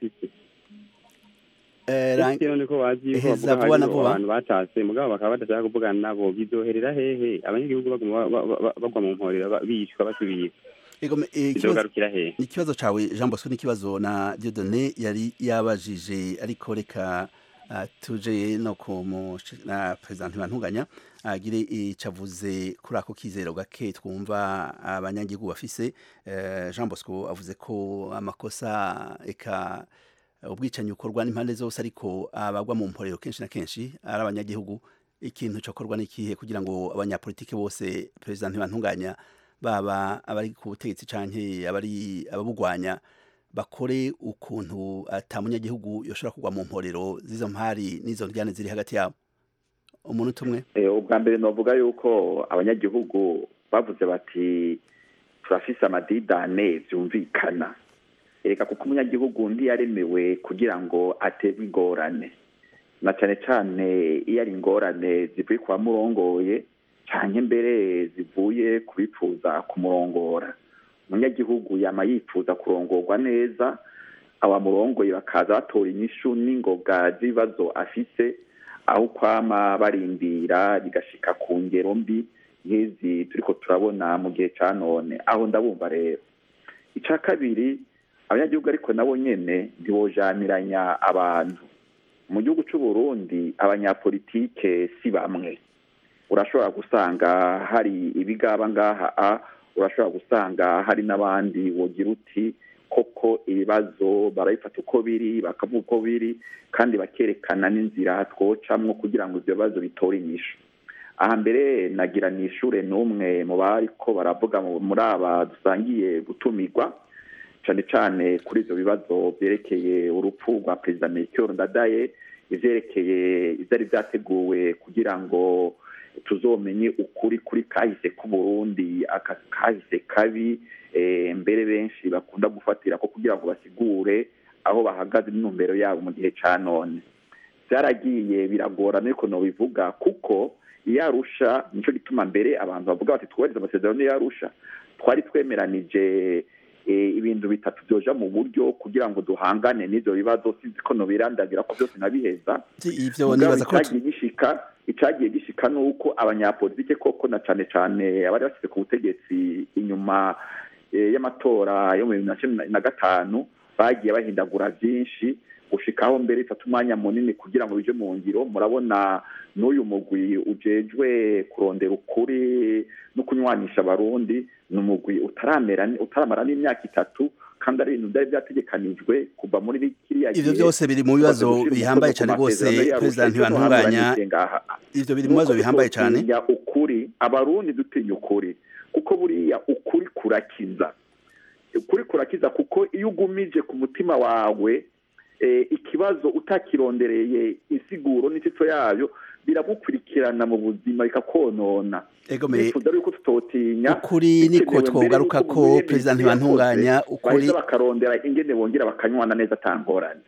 eh, Rang- rero ko bazi yuko Heza bavuga vuba na hariho vuba. abantu batase mugabo bakaba badashaka kuvugana nabo bizoherera hehe abanyagihugu baguma ba- ba- ba- bagwa mu mporera ba- bicwa basubira yego me eh, ikibazo bizogarukira hehe ikibazo cawe Jean Bosco n'ikibazo na Dieudonné yari yabajije ariko reka ah, tuje no ku mushi- na president Ntibantunganya agire icavuze kuri ako kizero gake twumva abanyagihugu bafise eh, Jean Bosco avuze ko amakosa eka ubwicanyi bukorwa n'impande zose ariko abagwa mu mporero kenshi na kenshi ari abanyagihugu ikintu cyokorwa n'ikihe kugira ngo abanyapolitike bose perezida ntibantunganya baba abari ku butegetsi canke abari ababugwanya bakore ukuntu ata munyagihugu yoshobora kugwa mu mporero z'izo mpari n'izo ndyane ziri hagati yabo umuntu umwe Eh, ubwa mbere novuga yuko abanyagihugu bavuze bati turafise amadidane vyumvikana ereka kuko umunyagihugu ntiyaremewe kugira ngo aterwe ingorane na cane cane iyo ari ingorane zivuye ku bamurongoye canke mbere zivuye ku bipfuza kumurongora umunyagihugu yama yipfuza kurongorwa neza abamurongoye bakaza batora inyishu n'ingoga z'ibibazo afise aho kwama barindira bigashika ku ngero mbi nk'izi turiko turabona mu gihe ca none aho ndabumva rero ica kabiri abanyagihugu ariko nabo nyene ntibojaniranya abantu mu gihugu c'u Burundi abanyapolitike si bamwe urashobora gusanga hari ibigaba ngaha a urashobora gusanga hari n'abandi wogira uti koko ibibazo barabifata uko biri bakavuga uko biri kandi bakerekana n'inzira twocamwo kugira ngo ivyo bibazo bitore inyishu aha mbere nagira nishure n'umwe mu bariko baravuga mu- muri aba dusangiye gutumirwa cane cane kuri ivyo bibazo vyerekeye urupfu rwa perezida Melchior Ndadaye ivyerekeye ivyari vyateguwe kugira ngo tuzomenye ukuri kuri kahise k'uburundi aka kahise kabi eh, mbere benshi bakunda gufatira ko kugira ngo basigure aho bahagaze n'intumbero yabo mu gihe ca none vyaragiye biragorana ariko nobivuga kuko iyo arusha nico gituma mbere abantu bavuga bati twubahiriza amasezerano iyo arusha twari twemeranije eh, ibintu bitatu vyoja mu buryo kugira ngo duhangane n'ivyo bibazo sinzi ko nobirandagira ko vyose nabiheza ivyo mugabo nibaza ko icagiye gishika icagiye gishika nuko abanyapolitike koko na cane cane abari bashyize ku butegetsi inyuma eh, y'amatora yo mu bibiri na cumi na gatanu bagiye bahindagura vyinshi gushikaho mbere ifata umwanya munini kugira ngo bije mu ngiro murabona n'uyu mugwi ujejwe kurondera ukuri no kunywanisha abarundi ni umugwi utaramera utaramara n'imyaka itatu kandi ari ibintu byari byategekanijwe kuva muri kiriya ivyo byose biri mu bibazo bihambaye cane rwose perezida ntibantunganya ivyo biri mu bibazo bihambaye cane dutinya ukuri abarundi dutinya ukuri kuko buriya ukuri kurakiza ukuri kurakiza kuko iyo ugumije ku mutima wawe eh, ikibazo utakirondereye insiguro n'ishusho yayo biragukurikirana mu buzima bikakonona ego me nifuza yuko tutotinya ukuri niko bikenewe mbere twogaruka yuko ko umuntu perezida yemeza ntibantunganya yakoze, ukuri baheza bakarondera ingene bongera bakanywana neza atangorane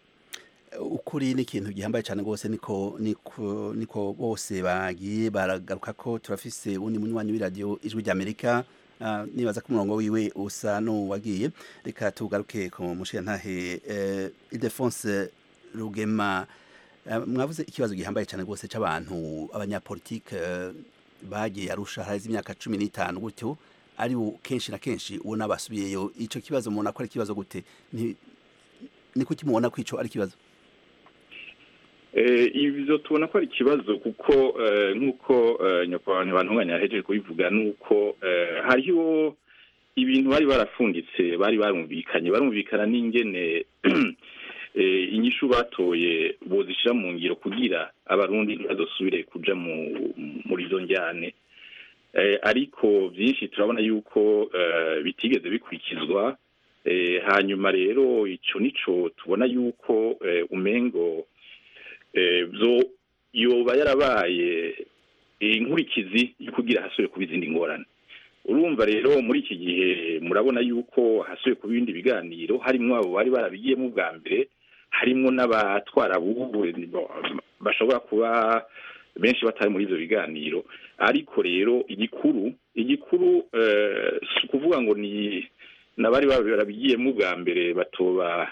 ukuri ni ikintu gihambaye cyane rwose niko niko niko bose bagiye baragaruka ko turafise undi munywanyi w'iradiyo ijwi ry'amerika Ah, nibaza ko umurongo wiwe usa n'uwagiye reka tugaruke ku mushirantahe eh, Ildefonse Rugema Eh, mwavuze ikibazo gihambaye cyane rwose c'abantu abanyapolitike eh, bagiye arusha harazi imyaka cumi n'itanu gutyo ari bo kenshi na kenshi ubona basubiyeyo ico kibazo mubona ko ari ikibazo gute Ni- ni kuki mubona ko ico ari ikibazo Eh, ivyo tubona ko ari ikibazo kuko eh, nk'uko eh, nyakubahwa ntibantunganya yahejeje kubivuga nuko eh, hariho ibintu bari barafunditse bari barumvikanye barumvikana n'ingene eh, inyishu batoye bozishira mu ngiro kugira abarundi ntibazosubire kuja mu muri izo njyane eh, ariko vyinshi turabona yuko eh, bitigeze bikurikizwa eh, hanyuma rero ico nico tubona yuko eh, umengo eh, byo yoba yarabaye inkurikizi yo kugira hasubire kuba izindi ngorane urumva rero muri iki gihe murabona yuko hasubiye ku bindi biganiro harimo abo bari barabigiyemo ubwa mbere harimo n'abatwara bubu bashobora kuba benshi batari muri ibyo biganiro ariko rero igikuru igikuru si ukuvuga ngo ni n'abari barabigiyemo ubwa mbere batoba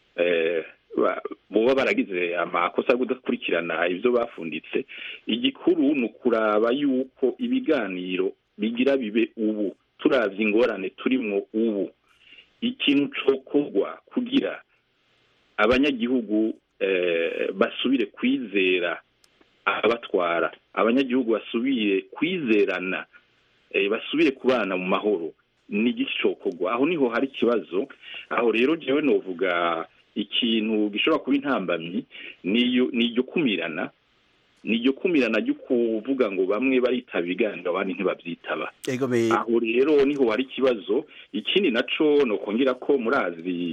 boba baragize amakosa yo kudakurikirana ibyo bafunditse igikuru ni ukuraba yuko ibiganiro bigira bibe ubu turabye ingorane turimo ubu ikintu cokorwa kugira abanyagihugu basubire kwizera abatwara abanyagihugu basubire kwizerana basubire kubana mu mahoro ni igicokorwa aho niho hari ikibazo aho rero njyewe novuga ikintu gishobora kuba intambamyi ni iryo kumirana ni iryo kumirana ryo kuvuga ngo bamwe baritaba ibiganiro abandi ntibabyitaba aho rero niho hari ikibazo ikindi naco ni ukongera ko murazi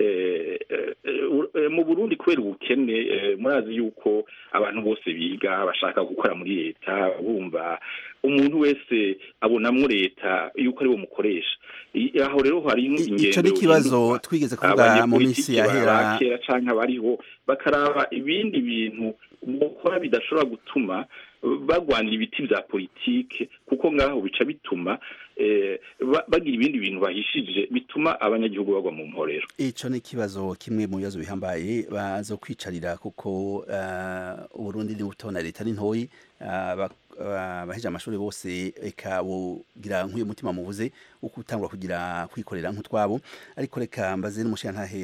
mu burundi kubera ubukene murazi yuko abantu bose biga bashaka gukora muri leta bumva umuntu wese abonamo leta yuko ari mukoresha aho rero hari ingendo icyo ni ikibazo twigeze kuvuga mu minsi yahera kera cyangwa abariho bakaraba ibindi bintu gukora bidashobora gutuma bagwanira ibiti bya politike kuko ngaho bica bituma bagira ibindi bintu bahishije bituma abanyagihugu bagwa mu mporero icyo ni ikibazo kimwe mu bibazo bihambaye bazo kwicarira kuko uburundi ni buto na leta ni ntoyi abaheje amashuri bose reka bugira nk'uyu mutima mubuze wo gutangura kugira kwikorera nk'utwabo ariko reka mbaze n'umushingantahe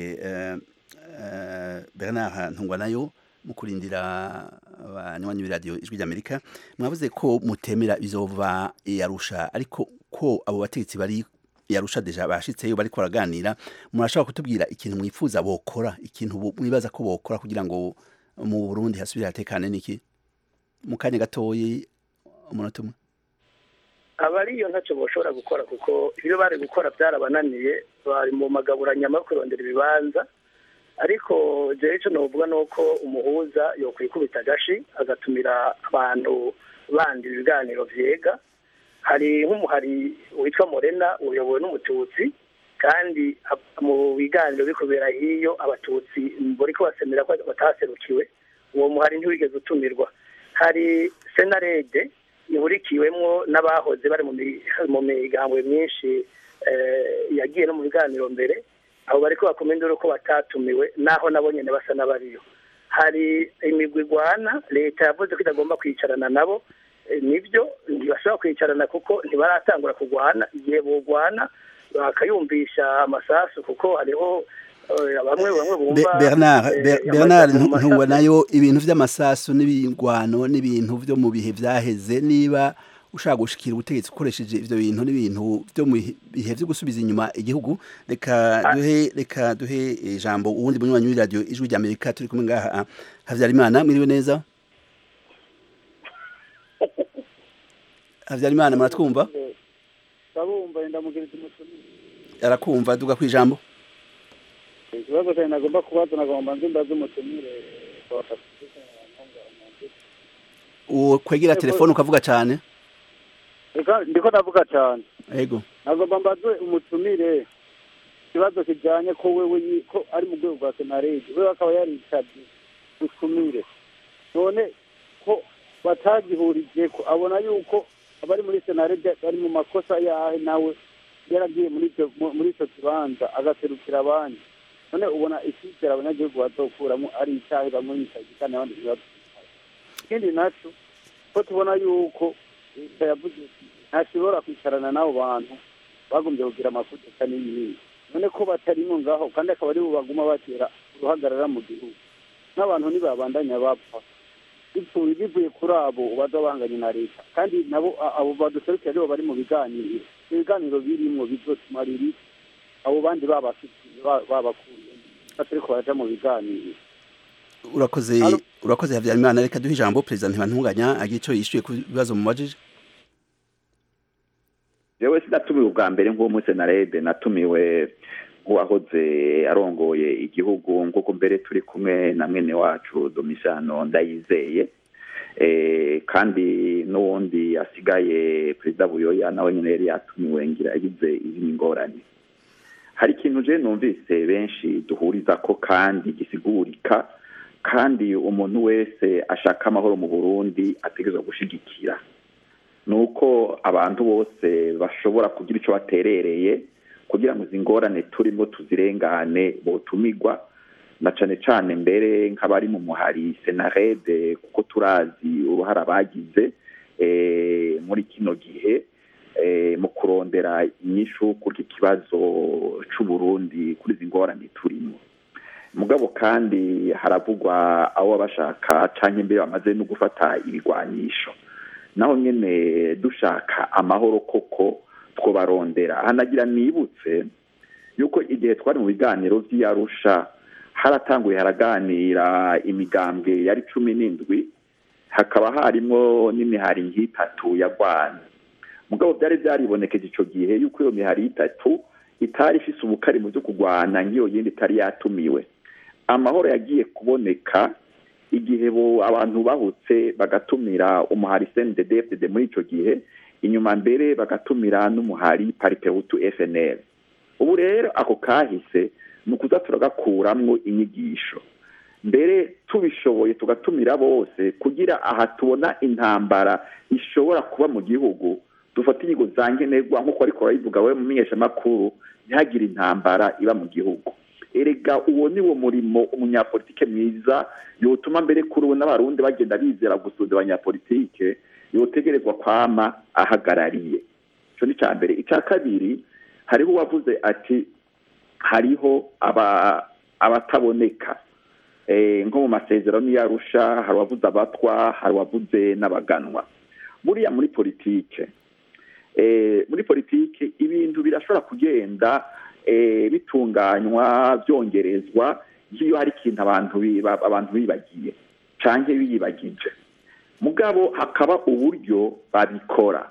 bernard ntungwa nayo mu kurindira abanywanyi b'iradiyo ijwi ry'amerika mwavuze ko mutemera bizova yarusha ariko ko abo bategetsi bari yarusha deja bashitseyo bariko baraganira murashobora kutubwira ikintu mwifuza bokora ikintu mwibaza ko bokora kugira ngo mu Burundi hasubire hatekane niki mu kanya gatoyi umunota umwe abariyo ntacyo bashobora gukora kuko ibyo bari gukora byarabananiye bari mu magaburanyama yo kurondera ibibanza ariko jewe icyo novuga ni uko umuhuza yokwikubita agashi agatumira abantu bandi ibiganiro vyega hari nk'umuhari witwa morena uyobowe n'umututsi kandi mu biganiro biri kubera hiyo abatutsi bariko basemera ko bataserukiwe uwo muhari ntiwigeze utumirwa hari senarede ihurikiwemwo n'abahoze bari mu migambwe myinshi yagiye no mu biganiro mbere abo bariko bakoma induru ko batatumiwe naho nabo nyene basa n'abariyo hari imigwi igwana leta yavuze ko itagomba kwicarana nabo nibyo ntibashobora kwicarana kuko ntibaratangura kurwana igihe bogwana bakayumvisha amasasu kuko hariho bamwe bamwe bumva Bernard Bernard ntuwa nayo ibintu vy'amasasu n'ibingwano n'ibintu vyo mu bihe vyaheze niba ushaka gushikira ubutegetsi ukoresheje ivyo bintu n'ibintu vyo mu bihe vyo gusubiza inyuma igihugu reka duhe reka duhe ijambo uwundi munywanyi w'iradio ijwi rya Amerika turi kumwe ngaha Havyarimana mwiriwe neza Havyarimana muratwumva Ndabumva ndamugiriza umutumire arakumva duga kwijambo ikibazo cyane nagomba kubaza nagomba nzi ndazi umutumire uwo kwegera telefone ukavuga cyane ndiko navuga cyane yego nagomba mbaze umutumire ikibazo kijyanye ko wewe ko ari mu rwego rwa senarede wewe akaba yarisabye utumire none ko batagihurije ko abona yuko abari muri senarede bari mu makosa yahe nawe yaragiye muri icyo kibanza agaserukira abandi none ubona icyizere abanyagihugu bazokuramo ari icyahe bamwe bicaye kandi abandi ntibadufite ikindi nacyo ko tubona yuko leta yavuze ntashobora kwicarana n'abo bantu bagombye kugira amafutika n'ibindi none ko batarimo ngaho kandi akaba ari bo baguma batera uruhagarara mu gihugu n'abantu ntibabandanya bapfa bivuye bivuye kuri abo baza banganye na leta kandi nabo abo baduserukira aribo bari mu biganiro ibiganiro birimo bizotumarira iki abo bandi babafitiye babakuye batariko baraja mu biganiro urakoze urakoze Havyarimana reka duhe ijambo perezida ntibantunganya agira ico yishuye ku bibazo mumubajije jewe sinatumiwe ubwa mbere nk'uwo muri senarede natumiwe nk'uwahoze arongoye igihugu nk'uko mbere turi kumwe na mwene wacu domisano ndayizeye kandi n'uwundi asigaye perezida buyoya nawe nyine yari yatumiwe ngira yagize izindi ngorane hari ikintu je numvise benshi duhuriza ko kandi gisigurika kandi umuntu wese ashaka amahoro mu burundi ategerezwa gushigikira ni uko abantu bose bashobora kugira icyo baterereye kugira ngo izi ngorane turimo tuzirengane botumigwa na cane cane mbere nk'abari mu muhari senarede kuko turazi uruhara bagize muri kino gihe mu kurondera inyishu kuri iki kibazo c'uburundi kuri izi ngorane turimo mugabo kandi haravugwa abo bashaka canke mbere bamaze no gufata ibigwanisho naho nyene dushaka amahoro koko twobarondera hanagira nibutse yuko igihe twari mu biganiro vy'iyarusha haratanguye haraganira imigambwe yari cumi n'indwi hakaba harimwo n'imihari nk'itatu ya rwanda mugabo byari byaribonekeje ico gihe yuko iyo mihari itatu itari ifise ubukari mu vyo kurwana nk'iyo yindi itari yatumiwe amahoro yagiye kuboneka igihe bo abantu bahutse bagatumira umuhari CNDD-FDD muri ico gihe inyuma mbere bagatumira n'umuhari paripehutu FNL ubu rero ako kahise ni ukuza turagakuramwo inyigisho mbere tubishoboye tugatumira bose kugira aha tubona intambara ishobora kuba mu gihugu dufata inyigo za nkenerwa nk'uko ariko barayivuga we mu menyeshamakuru ntihagire intambara iba mu gihugu erega uwo ni wo murimo umunyapolitike mwiza yotuma mbere kuri ubu n'abarundi bagenda bizera gusuza abanyapolitike yotegerezwa kwama ahagarariye ico ni ica mbere ica kabiri hariho uwavuze ati hariho abataboneka nko mu masezerano y'arusha hari uwavuze abatwa hari uwavuze n'abaganwa buriya muri politike muri politike ibintu birashobora kugenda bitunganywa byongerezwa nk'iyo hari ikintu abantu abantu bibagiye cyangwa biyibagije mugabo hakaba uburyo babikora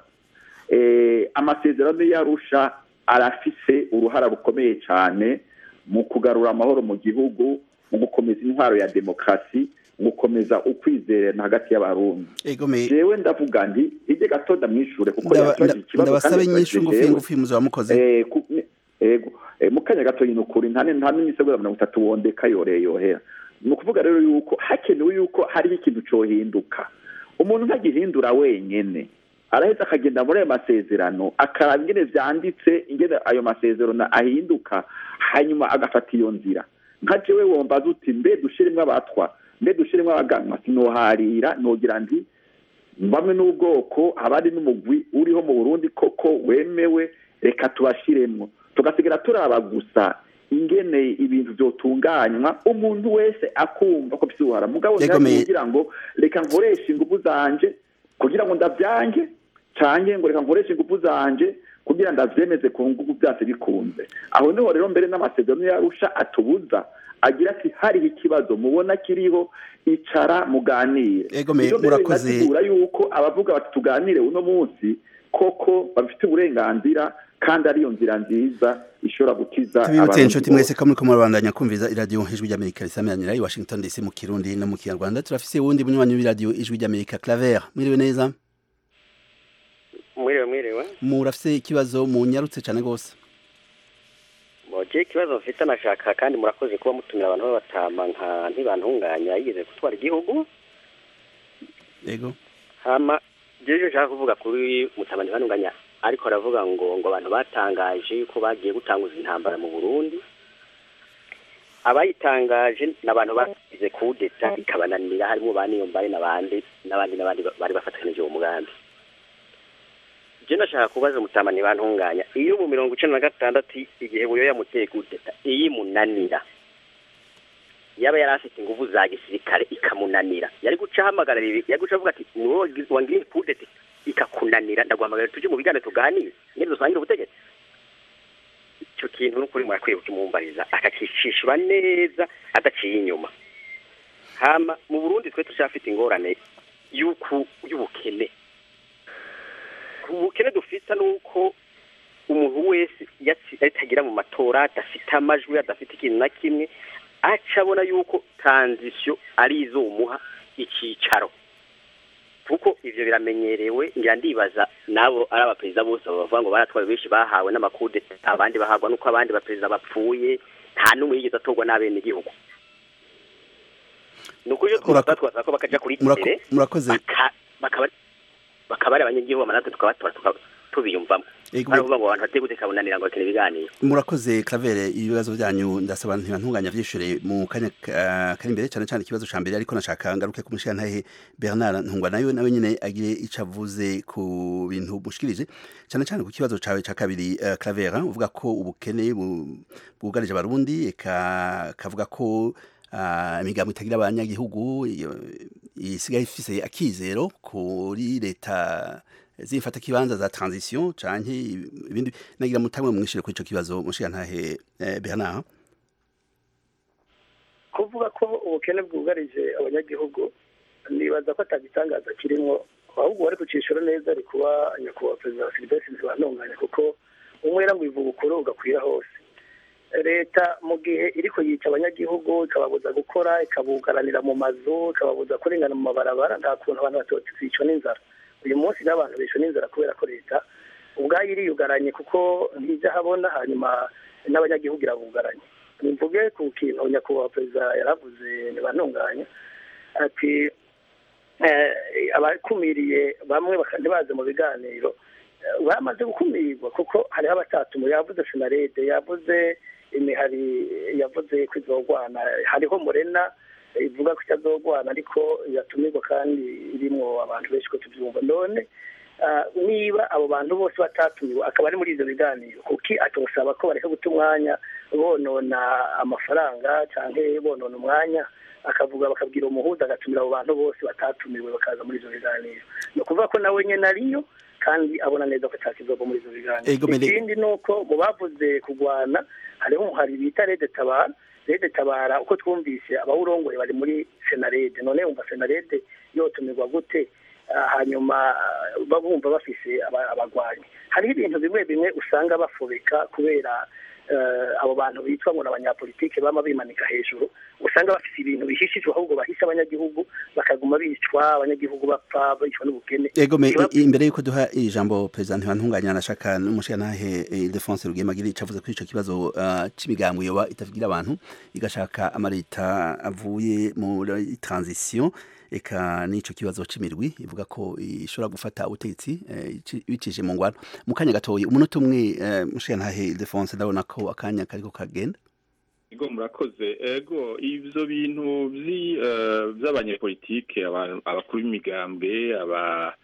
amasezerano y'arusha arafise uruhara rukomeye cyane mu kugarura amahoro mu gihugu mu gukomeza intwaro ya demokarasi mu gukomeza ukwizerana hagati y'abarundi jewe ndavuga nti ijye gato ndamwishure kuko yabaje ikibazo ndabasaba inyishu ngufi ngufi muzaba mukoze ego mu kanya gato nyine ukuri nta nta n'imisego mirongo itatu wondeka yoreye yohera ni ukuvuga rero yuko hakenewe yuko hariho ikintu cohinduka umuntu ntagihindura wenyene araheza akagenda muri ayo masezerano akaraba ingene vyanditse ingene ayo masezerano ahinduka hanyuma agafata iyo nzira nka jewe wombaza uti mbe dushiremwo abatwa mbe dushiremwo abaganwa sinoharira nogira nti bamwe n'ubwoko abandi n'umugwi uriho mu burundi koko wemewe reka tubashiremwo tugasigara turaba gusa ingene ibintu vyotunganywa umuntu wese akumva ko vyuhara mugabo kugira ngo reka nkoreshe inguvu zanje kugira ngo ndavyange canke ngo reka nkoreshe inguvu zanje kugira ndavyemeze ku nguvu vyase bikunze aho niho rero mbere n'amasezerano yarusha atubuza agira ati hariho ikibazo mubona kiriho icara muganire murakoze yuko abavuga bati tuganire uno munsi koko bafite uburenganzira kandi ariyo nzira nziza ishobora gukiza tubibutse inshuti mwese ko muriko murabandanya kumviza iradiyo ijwi ry'amerika risameranira i washington dc mu kirundi no mu kinyarwanda turafise wundi munywanyi w'iradiyo ijwi ry'amerika claver mwiriwe neza mwiriwe mwiriwe murafise ikibazo munyarutse cane rwose je ikibazo mfite nashaka kandi murakoze kuba mutumira abantu b'abatama nka ntibantunganya yigeze gutwara igihugu yego hama jeje nshaka kuvuga kuri mutama ntibantunganya ariko aravuga ngo ngo abantu batangaje ko bagiye gutanguza intambara mu Burundi abayitangaje n'abantu bagize kudeta ikabananira harimo baniyombaye n'abandi n'abandi n'abandi bari bafatanije uwo mugambi je ndashaka kubaza mutama ntibantunganya iyo mu mirongo icenda na gatandatu igihe buyo yamuteye kudeta iyi munanira yaba yari afite inguvu za gisirikare ikamunanira yari guca ahamagara yari guca avuga ati ni wowe wangiriye kudeta ikakunanira ndaguhamagara tujye mu biganiro tuganire nyine dusangire ubutegetsi icyo kintu n'ukuri murakwiye kukimumbariza akakicishura neza adaciye inyuma hama mu burundi twe tucyafite ingorane y'ubukene ubukene dufite ni uko umuntu wese atagira mu matora adafite amajwi adafite ikintu na kimwe aca abona yuko taranzisiyo ari izo umuha icyicaro ivyo biramenyerewe ngira ndibaza nabo ari abaperezida bose bavuga ngo baratwaye benshi bahawe n'amakudeta abandi bahagwa nuko abandi baperezida bapfuye nta n'umwe yigeze atorwa n'abene igihugu ni ukuri iyo Murako- twasaba ko bakaja kuri Murako- tere murakoze baka- bakaba bakaba ari abanyagihugu amanatwe tukabatora tuka- tubiyumvamo Ego, baravuga ngo abantu bateye guteka bunanira ngo bakina ibiganiro murakoze Claver ibibazo byanyu ndasaba ntibantunganya vyishure mu kanya ka- kari imbere cyane cyane ikibazo ca mbere ariko nashaka ngaruke ku mushirantahe Bernard Ntungwa nayo nawe nyene agire ico avuze ku bintu mushikirije cyane cyane ku kibazo cawe ca kabiri uh, Claver uvuga ko ubukene bu- bwugarije abarundi eka kavuga ko uh, imigambo itagira abanyagihugu iyo- isigaye ifise akizero kuri leta zifata kibanza za transition canke ibindi nagira mutamwe mwishire kuri ico kibazo mushirantahe eh, Bernard kuvuga ko ubukene bwugarije abanyagihugu nibaza ko atagitangaza kirimo ahubwo wari kucishura neza ari kuba nyakubahwa perezida wa silivestre ntibantunganya kuko umwera ngo ivuga ukuri ugakwira hose leta mu gihe iriko yica abanyagihugu ikababuza gukora ikabugaranira mu mazu ikababuza kurengana mu mabarabara nta kuntu abantu batocicwa n'inzara uyu munsi n'abantu bishwe n'inzara kubera ko leta ubwayo iriyugaranye kuko ntijya habona hanyuma n'abanyagihugu irabugaranye mvuge ku kintu nyakubahwa perezida yaravuze ntibantunganya ati eh, abakumiriye bamwe baka- ntibaze mu biganiro eh, bamaze gukumirwa kuko hariho abatatumu yavuze senarede yavuze imihari yavuze ko izogwana hariho murena eh, ivuga ko itazogwana ariko yatumirwa kandi irimo abantu benshi ko tubyumva none ah, niba abo bantu bose batatumiwe akaba ari muri ivyo biganiro kuki atosaba ko bareka guta umwanya bonona amafaranga canke bonona umwanya akavuga bakabwira umuhuza agatumira abo bantu bose batatumiwe bakaza muri ivyo biganiro ni ukuvuga ko nawe nyene ariyo kandi abona neza ko atakizova muri ivyo biganiro Ego, Mele- ikindi ni uko mu bavuze kurwana hariho umuhari bita rede tabara rede tabara uko twumvise abawurongoye bari muri senarede none wumva senarede yotumirwa gute Ah, hanyuma ah, babumva bafise aba- abagwanyi hariho ibintu bimwe bimwe usanga bafobeka kubera eh, abo bantu bitwa ngo ni abanyapolitike bama bimanika hejuru usanga bafise ibintu bihishijwe ahubwo bahisha abanyagihugu bakaguma bicwa abanyagihugu bapfa bicwa n'ubukene Ego me Ikibazo- i- imbere yuko duha ijambo president ntibantunganya nashaka n'umushirantahe eh, Ildefonse Rugema ico avuze kuri ico kibazo uh, c'imigambo yoba itavugira abantu igashaka amareta avuye muri transition eka n'ico kibazo c'imirwi ivuga ko ishobora gufata ubutegetsi eh, ici- bicishije mu ngwano mu kanya gatoyi umunota umwe eh, mushirantahe Ildefonse ndabona ko akanya kariko kagenda ego murakoze ego ivyo bintu vyi eh, vy'abanyepolitike aba- abakuru b'imigambwe aba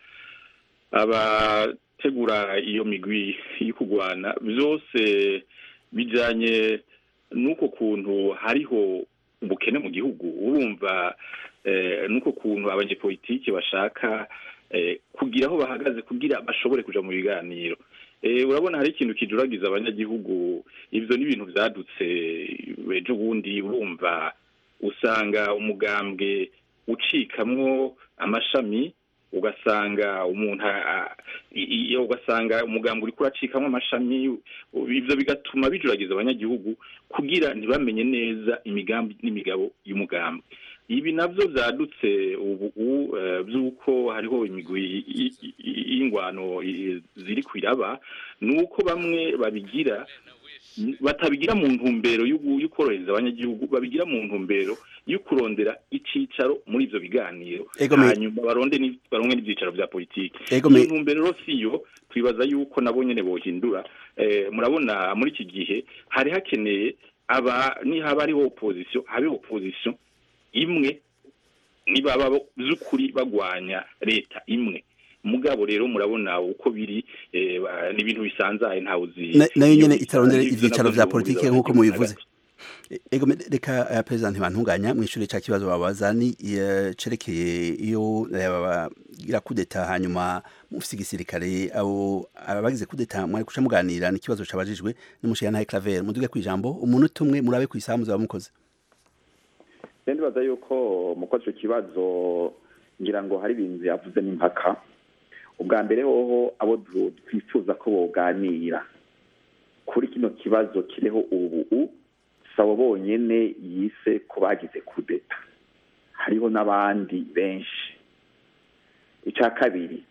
abategura iyo migwi yo kugwana vyose bijanye n'uko kuntu hariho ubukene mu gihugu urumva eh, n'uko kuntu abanyepolitike bashaka eh, kugira aho bahagaze kugira bashobore kuja mu biganiro Eh, urabona hari ikintu kijuragiza abanyagihugu ivyo ni ibintu vyadutse ejo bundi urumva usanga umugambwe ucikamwo amashami ugasanga umuntu a- a- i- i- ugasanga umugambwe uriko uracikamwo amashami ivyo bigatuma bijuragiza abanyagihugu kugira ntibamenye neza imigambi n'imigabo y'umugambwe ibi navyo vyadutse ubu u- eh, vy'uko hariho imigwi i- i- i- y'ingwano i- ziri kwiraba nuko bamwe babigira batabigira mu ntumbero y'ugu- y'ukorohereza abanyagihugu babigira mu ntumbero yo kurondera icicaro muri ivyo biganiro Ego me- hanyuma baronde ni- baronke n'ivyicaro vya politiki Ego iyo me- ntumbero rero siyo twibaza yuko nabo nyene bohindura eh, murabona muri iki gihe hari hakeneye aba nihaba hariho opposition habe opposition imwe nibaba bo- vy'ukuri bagwanya leta imwe mugabo rero murabona uko biri eh, ba- ni ibintu bisanzaye ntawe uzi Na- nayo nyene iyo itarondera ivyo ivyicaro navyo vya bihuriza politike abanyagihugu nk'uko mubivuze hagati. ego me- reka uh, president ntibantunganya mw'ishure ca kibazo babaza ni eh, cerekeye iyo eh, bagira kudeta hanyuma mufise igisirikare abo abagize kudeta mwari kuca muganira n'ikibazo cabajijwe n'umushirantahe Claver muduge kwijambo umunota umwe murabe kw'isaha muzaba mukoze rero ndibaza yuko mu koza icyo kibazo ngira ngo hari ibintu yavuze n'impaka ubwa mbere hoho abo du- twifuza ko boganira kuri kino kibazo kiriho ubu sabo bonyene yise ko bagize kudeta hariho n'abandi benshi icya kabiri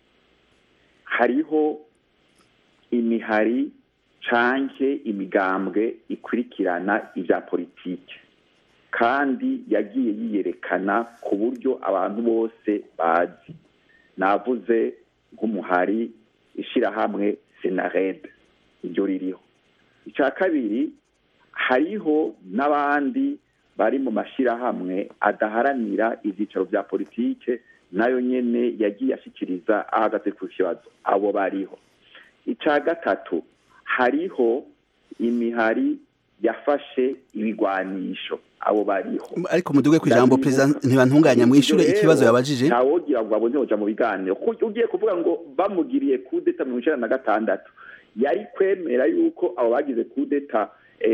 hariho imihari canke imigambwe ikurikirana ibya politiki kandi yagiye yiyerekana ku buryo abantu bose bazi navuze nk'umuhari ishyirahamwe senarede iryo ririho icya kabiri hariho n'abandi bari mu mashyirahamwe adaharanira ibyicaro bya politike nayo nyine yagiye ashyikiriza ahagaze ku kibazo abo bariho icya gatatu hariho imihari yafashe ibigwanisho abo bariho ariko muduge ku ijambo perezida ntibantunganya mwishure ikibazo yabajije ntawogira ngo abone hoja mu biganiro kuko ugiye kuvuga ngo bamugiriye kudeta mirongo icenda na gatandatu yari kwemera yuko abo bagize kudeta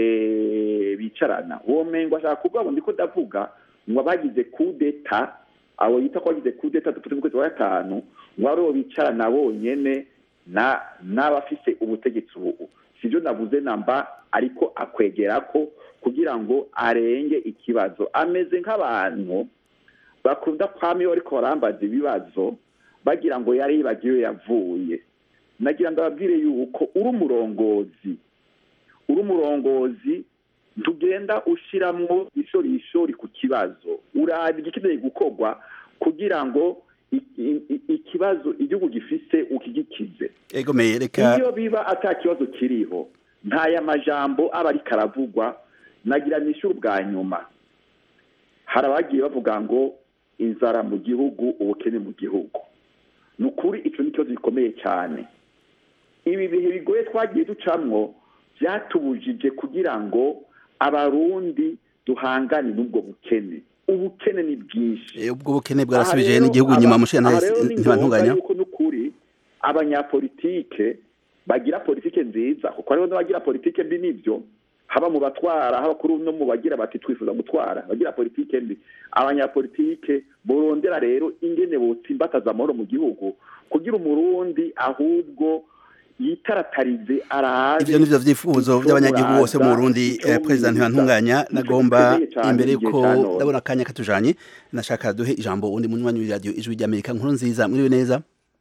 bicarana uwo mengo ashaka kuvuga ngo ndiko ndavuga ngo abagize kudeta abo yita ko bagize kudeta dufite mu kwezi kwa gatanu ngo aribo bicarana bonyene na n'abafise ubutegetsi ubu sivyo navuze namba ariko akwegera ko kugira ngo arenge ikibazo ameze nk'abantu bakunda kwama iyo bariko barambaza ibibazo bagira ngo yari yibagiwe yavuye nagira ngo ababwire yuko uri umurongozi uri umurongozi ntugenda ushiramwo ishorishori ku kibazo uraba igikeneye gukorwa kugira ngo ikibazo igihugu gifise ukigikize egomeye reka iyo biba ata kibazo kiriho ntaya majambo aba ariko aravugwa nagira nishyura ubwa nyuma hari abagiye bavuga ngo inzara mu gihugu ubukene mu gihugu ni ukuri icyo ni ikibazo gikomeye cyane ibi bihe bigoye twagiye ducamwo byatubujije kugira ngo abarundi duhangane n'ubwo bukene ubukene ni bwinshi ubwo bukene bwarasubije n'igihugu nyuma mushira ntibantunganya yuko n'ukuri abanyapolitike bagira politike nziza kuko hariho n'abagira politike mbi n'ibyo haba mu batwara haba kuri no mu bagira bati twifuza gutwara bagira politike mbi abanyapolitike borondera rero ingene botsimbataza amahoro mu gihugu kugira umurundi ahubwo yitaratarize arabe ivyo nivyo vyifuzo vy'abanyagihugu bose mu Burundi eh, president ntibantunganya nagomba imbere yuko ndabona akanya katujanye nashaka duhe ijambo undi munywanyi wa radio ijwi ry'Amerika nkuru nziza mwiriwe neza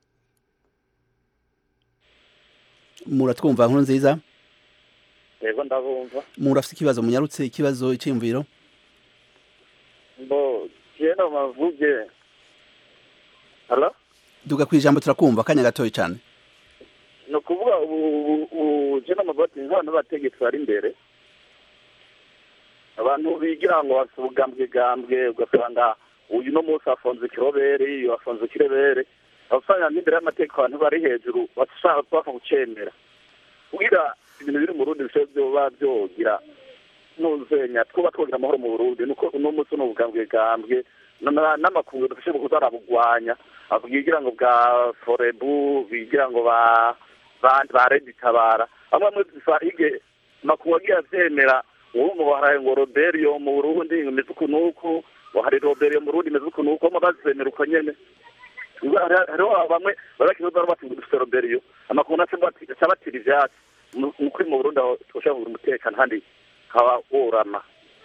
muratwumva nkuru nziza yego ndabumva murafite ikibazo munyarutse ikibazo iciyumviro mbo kera mavuge halo duga ku ijambo turakumva akanya gatoya cyane ni ukuvuga ubu je n'amabati nk'abantu b'abategetsi bari imbere abantu bigira ngo bafite ubugambwegambwe ugasanga uyu no munsi afunze ikirobere uyu afunze ikirebere abasanga n'imbere y'amategeko abantu bari hejuru bashaka bapfa gucemera kugira ibintu biri mu rundi bishobora byoba byogira nuzenya twuba twogira amahoro mu burundi nuko uno munsi ni ubugambwegambwe n'amakungu dufashe kuzarabugwanya bwigira ngo bwa forebu bigira ngo ba ba reditabara amwe amwe ige makungu agiye avyemera ubu ngo haraye ngo roberio mu burundi imeze uku n'uku hari roberio mu burundi imeze uku n'uku bamwe bazemera uko nyene hariho bamwe barakiza bari bati ngo dufite roberio amakungu naco abatira ivyatsi mukuri mu burundi aho twoshobora kugira umutekano kandi haba worama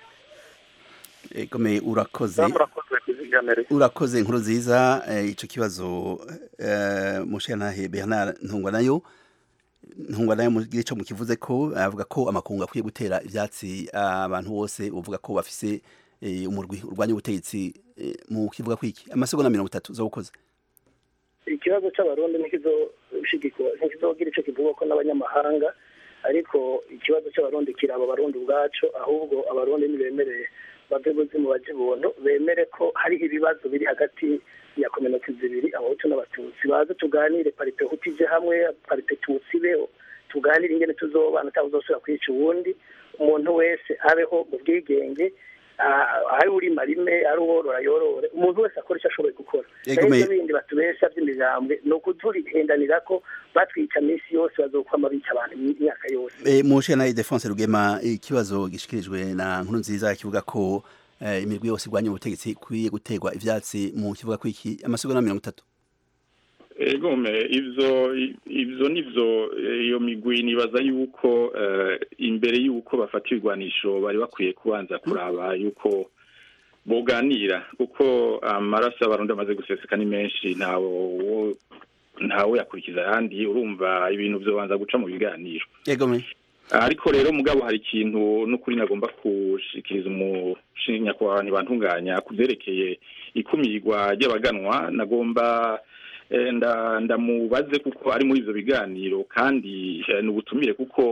egome urakoze urakoze inkuru nziza ico kibazo mushirantahe bernard ntungwa nayo ntungwa nayo mugire ico mukivuze ko avuga ko amakungu akwiye gutera ivyatsi abantu bose uvuga ko bafise umurwi urwanya ubutegetsi mu kivuga kwiki amasegonda mirongo itatu zo gukoze ikibazo c'abarundi ntikizoshigikwa ntikizogira ico kivugwa ko n'abanyamahanga ariko ikibazo c'abarundi kiraba abarundi ubwaco ahubwo abarundi ntibemereye bave buzimu baje buntu bemere ko hariho ibibazo biri hagati ya kominoti zibiri abahutu n'abatutsi baze tuganire parite hutu ije hamwe parite tutsi ibeho tuganire ingene tuzobana cyangwa uzosubira kwica uwundi umuntu wese abeho mu bwigenge ari urima rime ari uworora yorore umuntu wese akora icyo ashoboye gukora ibyo bindi batubesha by'imijambwe ni ukuturihendanira ko batwica minsi yose bazokwama bica abantu imyaka yose mushe na Idefonse Rugema ikibazo gishikirijwe na nkuru nziza kivuga ko imirwi yose igwanya ubutegetsi ikwiye gutegwa ivyatsi mu kivuga ko iki amasegonda mirongo itatu egome ivyo ivyo nivyo iyo migwi nibaza yuko imbere yuko bafata ibigwanisho bari bakwiye kubanza kuraba yuko boganira kuko amaraso y'abarundi amaze guseseka ni menshi ntawo ntawe yakurikiza ayandi urumva ibintu byobanza guca mu biganiro yego me ariko rero mugabo hari ikintu n'ukuri nagomba gushikiriza umushinya ku bantu bantunganya ku byerekeye ikumirwa ry'abaganwa nagomba eh, nda- ndamubaze kuko ari muri ivyo biganiro kandi eh, ni ubutumire kuko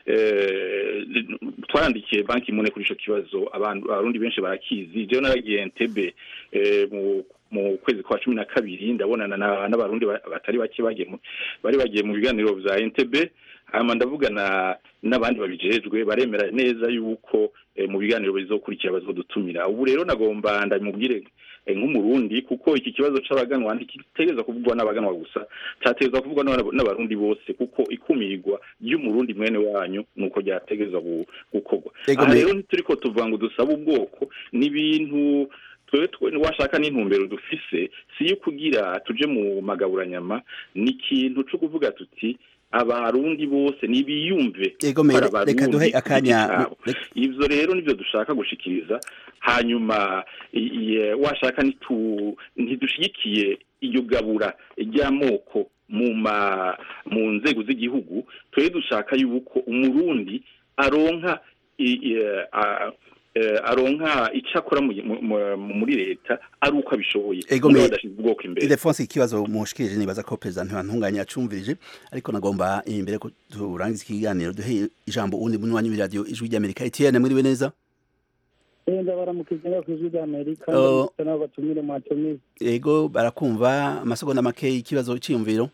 eh, twarandikiye banki mune kuri ico kibazo abantu abarundi benshi barakizi jewe naragiye Entebbe eh, mu mu kwezi kwa cumi na kabiri ndabonana na- n'abarundi ba- batari bake bagiye mu- bari bagiye mu biganiro vya Entebbe hama ndavugana n'abandi babijejwe baremera neza yuko eh, mu biganiro bizokurikira bazodutumira ubu rero nagomba ndamubwire eh, nk'umurundi kuko iki kibazo c'abaganwa ntikitegereza kuvugwa n'abaganwa gusa cyategereza kuvugwa n'aba- n'abarundi bose kuko ikumirwa ry'umurundi mwene wanyu nuko ryategereza gu- gukorwa Ego aha me- rero ntituriko tuvuga ngo dusabe ubwoko n'ibintu twewe twe washaka n'intumbero dufise si yo kugira tuje mu magaburanyama ni ikintu co kuvuga tuti abarundi bose nibiyumve Ego me- ko ari abarundi reka duhe ku giti akanya- cabo. ivyo rero nivyo dushaka gushikiriza hanyuma i- i- washaka nitu- ntidushigikiye iyo gabura ry'amoko mu ma mu nzego z'igihugu twebwe dushaka yuko umurundi aronka i- i- a- eh, aronka icyo akora mu- mu- mu- muri leta ari uko abishoboye Ego mugabo me- adashize ubwoko imbere Ildefonse ikibazo mushikirije nibaza ko perezida ntibantunganya acumvirije ariko nagomba imbere ko turangiza ikiganiro duhe ijambo uwundi munywanyi w'iradiyo ijwi ry'Amerika Etienne mwiriwe neza Enda baramukije nga kw'ijwi ry'Amerika Oh. ndetse n'abo batumire mwatumize ego barakumva amasegonda make ikibazo cyiyumviro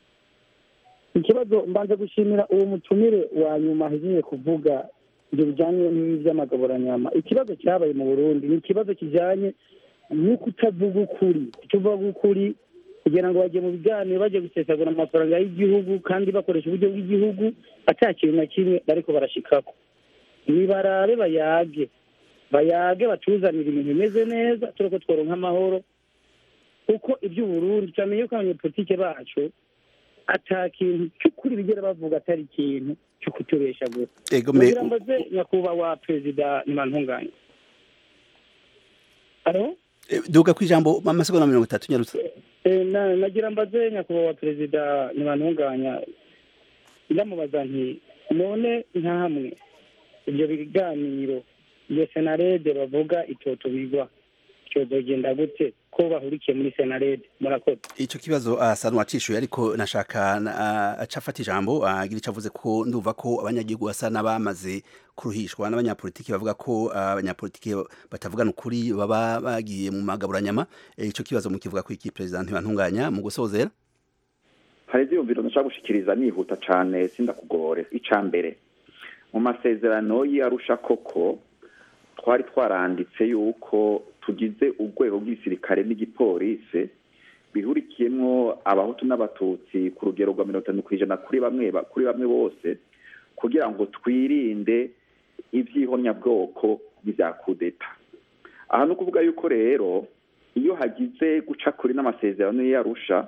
ikibazo mbanza gushimira uwo mutumire wa nyuma ahejeje kuvuga ibyo bijyanye n'iby'amagaburanyama ikibazo cyabaye mu burundi ni ikibazo kijyanye no kutavuga ukuri kutuvuga ukuri kugira ngo bajye mu biganiro bajye gusesagura amafaranga y'igihugu kandi bakoresha uburyo bw'igihugu ata kintu na kimwe bariko barashikako nibarabe bayage bayage batuzanire ibintu bimeze neza tureko tworonka amahoro kuko iby'uburundi turamenye ko abanyepolitike bacu ata kintu cy'ukuri bigera bavuga atari ikintu cyo kutubesha gusa Ego me- kugira mbaze nyakubahwa perezida ntibantunganye alo Eh, duga ku ijambo amasegonda mirongo itatu nyarutse Eh, na- nagira mbaze nyakubahwa perezida ntibantunganya ndamubaza nti none nka hamwe ibyo biganiro iyo senarede bavuga itotubigwa cyozogenda gute ko bahurikiye muri senarede murakoze ico kibazo asa n'uwacishuye ariko nashaka na- aca afata ijambo agira ico avuze ko ndumva ko abanyagihugu basa n'abamaze kuruhishwa n'abanyapolitiki bavuga ko ah, abanyapolitiki batavugana ukuri baba bagiye mu magaburanyama Eh, ico kibazo mukivuga ko iki perezida ntibantunganya mu gusozera hari ibyiyumviro nshaka gushikiriza nihuta cyane sindakugore icya mbere mu masezerano y'arusha koko twari twaranditse yuko tugize urwego rw'igisirikare n'igipolisi bihurikiyemo abahutu n'abatutsi ku rugero rwa mirongo itanu ku ijana kuri bamwe ba- kuri bamwe bose kugira ngo twirinde iby'ihonyabwoko n'ibya kudeta aha ni ukuvuga yuko rero iyo hagize guca kuri n'amasezerano y'arusha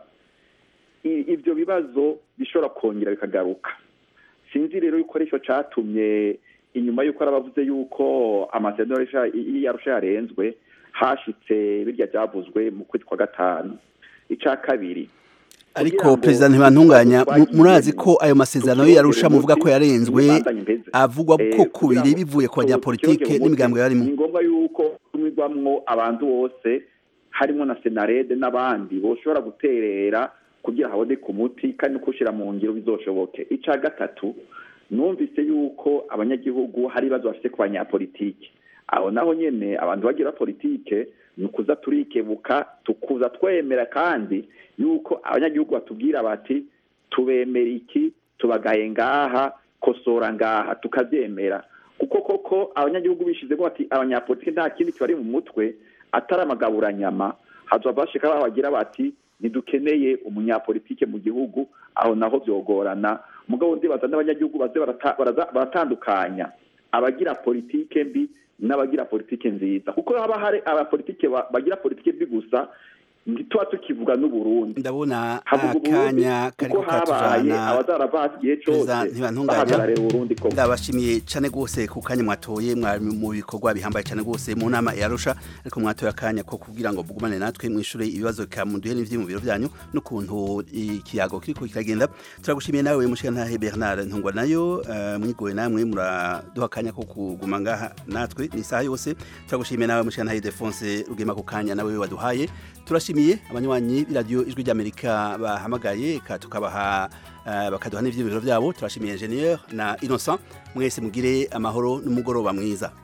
i- ibyo bibazo bishobora kongera bikagaruka sinzi rero yuko aricyo cyatumye inyuma y'uko arabavuze yuko amasezerano y'Arusha- y'arusha yarenzwe hashitse birya byavuzwe mu kwezi kwa gatanu icya kabiri ariko perezida ntibantunganya mu- murazi ko ayo masezerano yarusha muvuga ko yarenzwe avugwa ko kubiri bivuye ku banyapolitike n'imigambi yarimo ni ngombwa yuko tumirwamwo abantu bose harimo na senarede n'abandi boshobora guterera kugira haboneke umuti kandi no kuwushyira mu ngiro bizoshoboke icya gatatu numvise yuko abanyagihugu hari ibibazo bafite ku banyapolitike aho naho nyine abantu bagira politike ni ukuza turikebuka tukuza twemera kandi yuko abanyagihugu batubwira bati tubemera iki tubagaye ngaha kosora ngaha tukabyemera kuko koko abanyagihugu bishizemo bati abanyapolitike nta kindi kibari mu mutwe atari amagaburanyama hazova bashika babagira bati ntidukeneye umunyapolitike mu gihugu aho naho byogorana mugabo ndibaza n'abanyagihugu baze barata- baraza- baratandukanya abagira politike mbi n'abagira politike nziza kuko haba hari abapolitike ba- bagira politike mbi gusa ntituba tukivuga n'uburundi ndabona havuga uburundi akanya kariko kuko habaye katujana abazarava igihe cose Perezida ntibantunganya bahagararira uburundi koko ndabashimiye cyane rwose ku kanya mwatoye mwari mu bikorwa bihambaye cyane rwose mu nama yarusha ariko mwatoye akanya ko kugira ngo mugumane natwe mwishure ibibazo kamunduhe n'ivyiyumviro byanyu n'ukuntu ikiyago kiriko kiragenda turagushimiye nawe mushikantahe Bernard Ntungwa nayo eh, mwigoye namwe muraduha akanya ko kuguma ngaha natwe ni isaha yose turagushimiye nawe mushikantahe Defonse Rugema ku kanya nawe waduhaye turashimiye abanywanyi b'iradiyo ijwi ry'Amerika bahamagaye ka tukabaha eh, bakaduha n'ivyiyumviro byabo turashimiye ingenieur na Innocent mwese mugire amahoro n'umugoroba mwiza